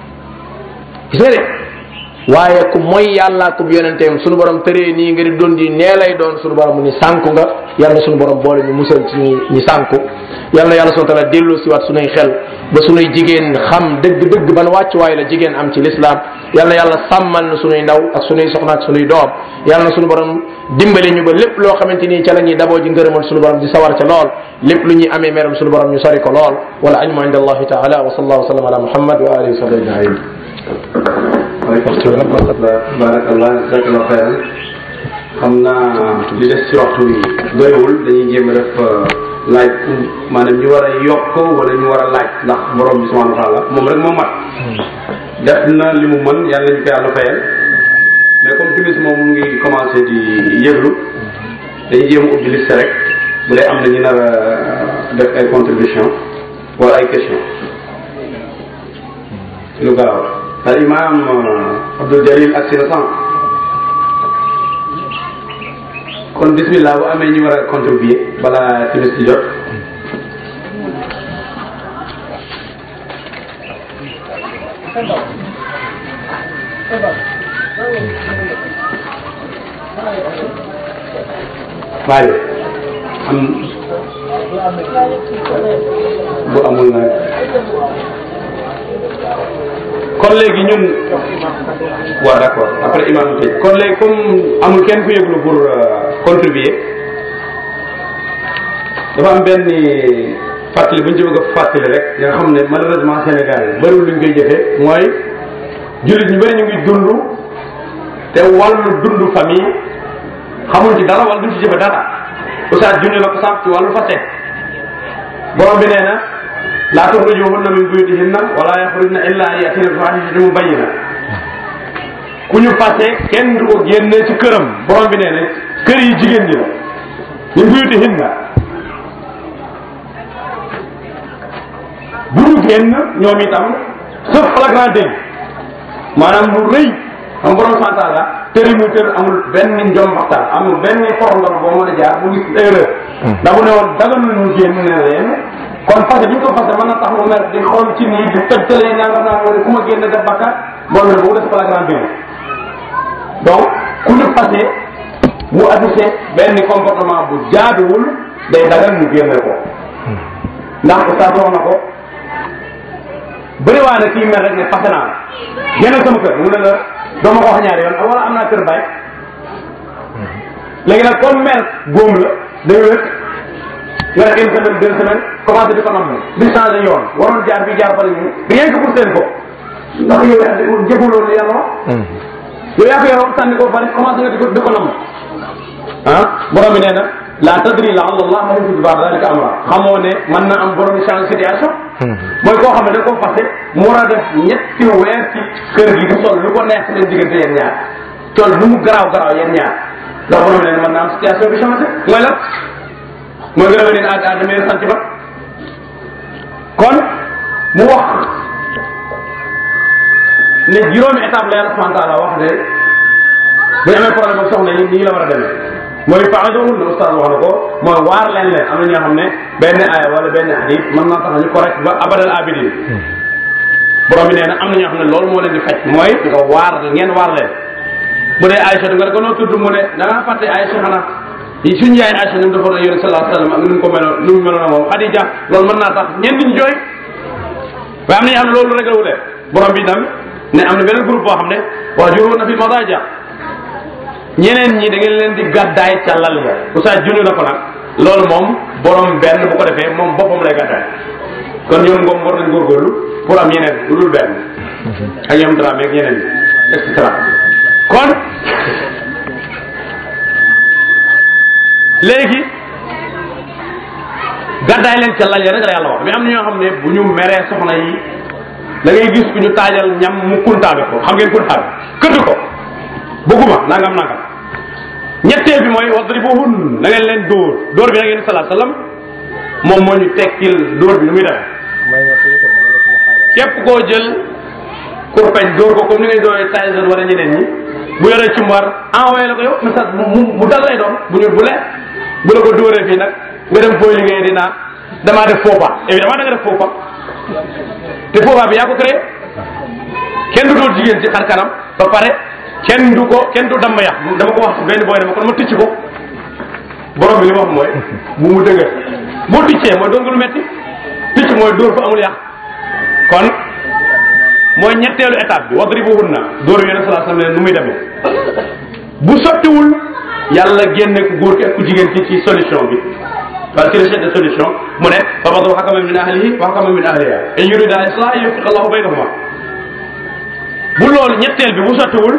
gis nga de waaye ku mooy yàllaa ko yonenteem sunu borom tëree nii nga di doon di nee lay doon sunu borom mu ni sànku nga yàlla na sunu borom boole ñu musal ci ñi ñi sànku yàlla na yàlla subhanahu wa taala delloo si waat sunuy xel ba sunuy jigéen xam dëgg-dëgg ban wàccuwaay la jigéen am ci lislaam yàlla na yàlla sàmmal na sunuy ndaw ak sunuy soxna ak sunuy doom yàlla na sunu borom dimbali ñu ba lépp loo xamante ni ca la ñuy daboo ji ngërëmal sunu borom di sawar ca lool lépp lu ñuy amee meram sunu borom ñu sori ko lool wala ajmu inda allahi taala wa sallallahu wa sallam ala muhammad wa alihi wa sahbihi ajmain waaleykum salaam wa rahmatulah barakallah jazakallah xayran xam naa li des ci waxtu bi doyewul dañuy jéem a def laaj maanaam ñu war a yokk wala ñu war a laaj ndax borom bi subhanahu wa taala moom rek moo mat def na li mu mën yàlla ñu ko yàlla fayal mais comme timis moom mu ngi commencé di yëglu dañuy jéem a ubbi liste rek bu dee am na ñu nar a def ay contribution wala ay question lu gaaw al imam Abdul Jalil ak sina sànq kon bismillah bu amee ñu war a contribuer balaa timis di jot waaye am bu amul nag kon léegi ñun waaw d' accord après imam tëj kon léegi comme amul kenn ku yëglu pour contribuer dafa am benn fàttali bu ñu ci bëgg a fàttali rek nga xam ne malheureusement Sénégal bëriwul lu ñu koy jëfee mooy jullit ñu bëri ñu ngi dund te wàllu dund famille xamuñ ci dara wala duñ ci jëfe dara oustaz junne la ko sànq ci wàllu fase borom bi nee na laa tuxrijuhunna min buyutihinna wala yaxrujna illa an yatina bi fahishatin mubayyina ku ñu fase kenn du ko génne ci këram borom bi nee na kër yi jigéen ñi la min buyutihinna bu ñu génn ñoom itam sauf flagrant délit maanaam lu rëy xam borom santal la tëri mu tër amul benn njombaxtaan amul benn forondor boo mën a jaar bu gis erreur ndax bu ne woon daganul ñu génn ne leen kon fase bi ñu ko fase mën na tax mu mer di xool ci nii di toj tëlee nangam naa wala ku ma génn def bakkaat borom ne boobu def flagrant délit donc ku ñu passé mu affiché benn comportement bu jaaduwul day dagal mu génne ko ndax oustaz wax na ko bëriwaa na kii mel rek ne passé naa la génnal sama kër mu ne la doo ma ko wax ñaari yoon wala am naa kër bàyyi léegi nag comme mère góom la day wér nga def une semaine deux semaines commencé di ko nam di changé yoon waroon jaar bi jaar fa ñu rien que pour seen ko ndax yow yaa jëfaloo li yàlla wax yow yaa ko yoroon sànni ko bari commencé nga di ko di ko nam ah borom bi nee na la tadri la allah yuhdithu ba'da dhalika amra xamoo ne mën na am borom change situation mooy koo xam ne da ko passé mu war a def ñetti weer ci kër gi du sol lu ko neex seen diggante yéen ñaar tool lu mu garaaw garaaw yéen ñaar ndax borom bi nee na mën na am situation bi changé mooy la mooy nga revenir à à de meilleurs sentiments kon mu wax ne juróomi étape la yàlla subhanahu wa taala wax ne bu ñu amee problème ak soxna yi nii la war a demee mooy faadohun ne oustaz wax na ko mooy waar leen leen am na ñoo xam ne benn aaya wala benn hadith mën naa tax ñu correct ba abadal abidin borom bi nee na am na ñoo xam ne loolu moo leen di faj mooy nga waar ngeen waar leen bu dee Aïcha nga ne ko noo tudd mu ne da ngaa fàtte Aïcha xanaa suñu yaay Aïcha ñu defoon na yonent sallallahu alayhi wasallam ak nu mu ko meloon nu mu meloon moom Khadija loolu mën naa tax ñenn ñi jooy waaye am na ñoo xam ne loolu rek la wulee borom bi tam ne am na beneen groupe boo xam ne waajuroon na fi madaja ñeneen ñi da ngeen leen di gàddaay ca lal ya oustaz junni na ko nag loolu moom borom benn bu ko defee moom boppam lay gàddaay kon ñoom ngoom war nañ góorgóorlu pour am yeneen lu dul benn ak ñoom dramé ak ñeneen ñi et cetera kon léegi gàddaay leen ca lal ya rek la yàlla wax mais am na ñoo xam ne bu ñu meree soxna yi da ngay gis ku ñu taajal ñam mu kuntaabe ko xam ngeen kuntaabe këdd ko bëgguma nangam nangam ñetteel bi mooy wadribuhun na ngeen leen dóor dóor bi na ngeen salaa sallam moom moo ñu tekkil dóor bi nu muy demee képp koo jël kurpeñ dóor ko comme ni ngay dóoree Tyson wala ñeneen ñi bu yoree ci mbar envoyé la ko yow message mu mu dal lay doon bu ñu bu lee bu la ko dóoree fii nag nga dem fooy liggéey di naan damaa def faux pas évidemment da nga def faux pas te faux pas bi yaa ko créé kenn du dóor jigéen ci xar kanam ba pare kenn du ko kenn du damm yax dama ko wax benn booy dama kon ma ticc ko borom bi li ma wax mooy bu mu dëgër boo ticcee mooy doon nga lu metti ticc mooy dóor fa amul yàq kon mooy ñetteelu étape bi wadribuhunna dóor bi yonent sallallahu alayhi wasallam nu muy demee bu sottiwul yàlla génne ku góor ki ak ku jigéen ci ci solution bi parce que recherche de solution mu ne fa badu hakaman min ahlihi wa hakaman min ahliha in yurida islah yuwaffiq allahu baynahuma bu loolu ñetteel bi bu sottiwul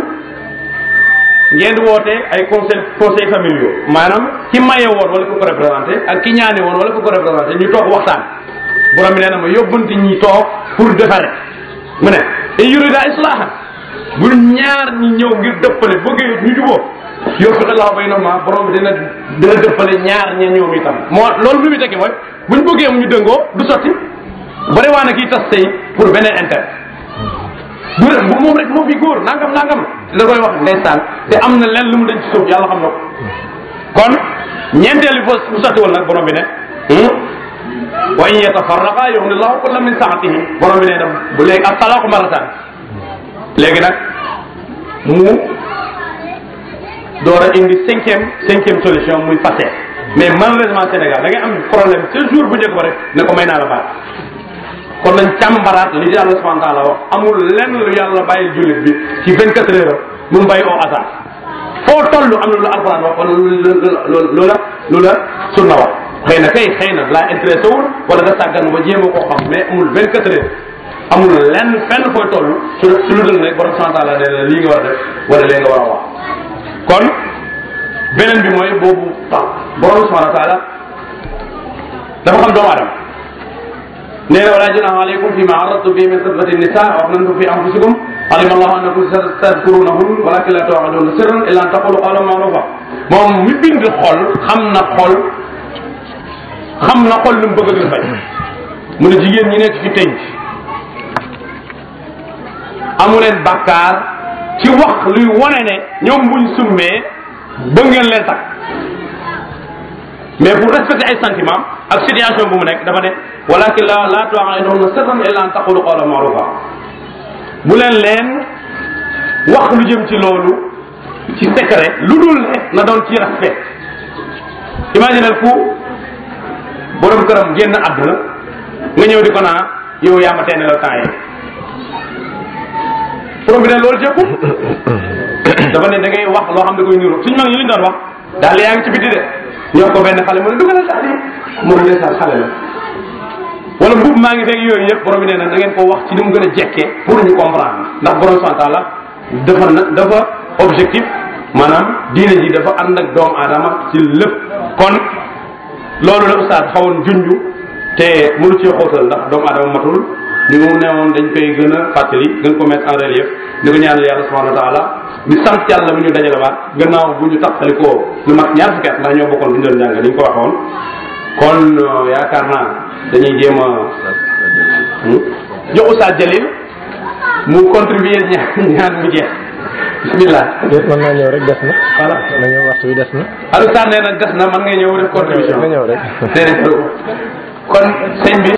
ngeen woote ay conseil conseil familiaux maanaam ki maye woon wala ku ko représenté ak ki ñaane woon wala ku ko représenté ñu toog waxtaan borom bi nee na ma yóbbanti ñi toog pour defare mu ne in yurida islahan bu ñaar ñi ñëw ngir dëppale bëggee ñu juboo yóbbu allahu baynahuma borom bi dina dina dëppale ñaar ña ñoom itam moo loolu lu muy tekki mooy buñ bëggee mu ñu dëngoo du sotti bari waa na kii tas tey pour beneen intérêt du rek bu moom rek moo fi góor nangam nangam da koy wax ndeysaan te am na leen lu mu dañ ci suuf yàlla xam na ko kon ñeenteel bi bu sottiwul nag borom bi ne wa in yatafarraqa yughni llahu kullan min saatihi borom bi ne na bu léegi ak talaqu maratan léegi nag mu door a indi cinquième cinquième solution muy passé mais malheureusement Sénégal da ngay am problème ce jour bu njëkk ba rek ne ko may naa la baat kon nañ càmbaraat li yàlla subhanahu wa taala wax amul lenn lu yàlla bàyyi jullit bi ci vingt quatre heures mu bàyyi au hasard foo toll am na lu alquran wax wala lu la lu la sunna wax xëy na kay xëy na laa intéressé wul wala nga sàggan ba jéem a koo xam mais amul vingt quatre heures amul lenn fenn fooy toll su su lu dul rek borom subhanahu wa taala nee na lii nga war a def wala lii nga war a wax kon beneen bi mooy boobu tax borom subhanahu wa taala dafa xam doomu aadama nee na wala junaha alaykum fi ma aradtu bi min xitbati nisa wa axnantum fi anfusikum alima allahu annakum tadkurunahun walakin la tuwaaduna sirran illa an taqulu qawlan ma'rufa moom mi bind xol xam na xol xam na xol lu mu bëgg a bañ mu ne jigéen ñi nekk fi tënk amu leen bàkkaar ci wax luy wane ne ñoom buñ summee bëgg ngeen leen takk mais pour respecter ay sentiments ak situation bu mu nekk dafa ne walakin la la tu'aiduna sirran illa an taqulu qawlan ma'rufa bu leen leen wax lu jëm ci loolu ci secret lu dul ne na doon ci respect imaginel ku borom këram génn àdduna nga ñëw di ko naa yow yaa ma teene la temps yi borom bi ne loolu jëkku dafa ne da ngay wax loo xam da koy niru suñu mag ñu liñ doon wax daal yaa ngi ci biti de ñoo ko benn xale mu ne dugalal daal yi mu ne ndeysaan xale la wala mbubb maa ngi fekk yooyu yëpp borom bi nee na da ngeen ko wax ci ni mu gën a jekkee pour ñu comprendre ndax borom subhanahu wa taala dafa na dafa objectif maanaam diine ji dafa ànd ak doomu aadama ci lépp kon loolu la ustaad xawoon junju te mënu ci xóotal ndax doomu aadama matul li mu ne woon dañ koy gën a fàttali gën ko mettre en relief di ko ñaanal yàlla subhanahu wa taala di sant yàlla bi ñu dajalewaat gannaaw bu ñu taxalikoo lu mat ñaar fukki at ndax ñoo bokkoon bu ñu doon jàng li ñu ko waxoon kon yaakaar naa dañuy jéem a jox Oustaz Jalil mu contribuer ñaan ñaan mu jeex bismillah déet mën naa ñëw rek des na voilà na ñëw waxtu bi des na Aliou Sane nee na des na man ngay ñëw def contribution nga ñëw rek déedéet kon sëñ bi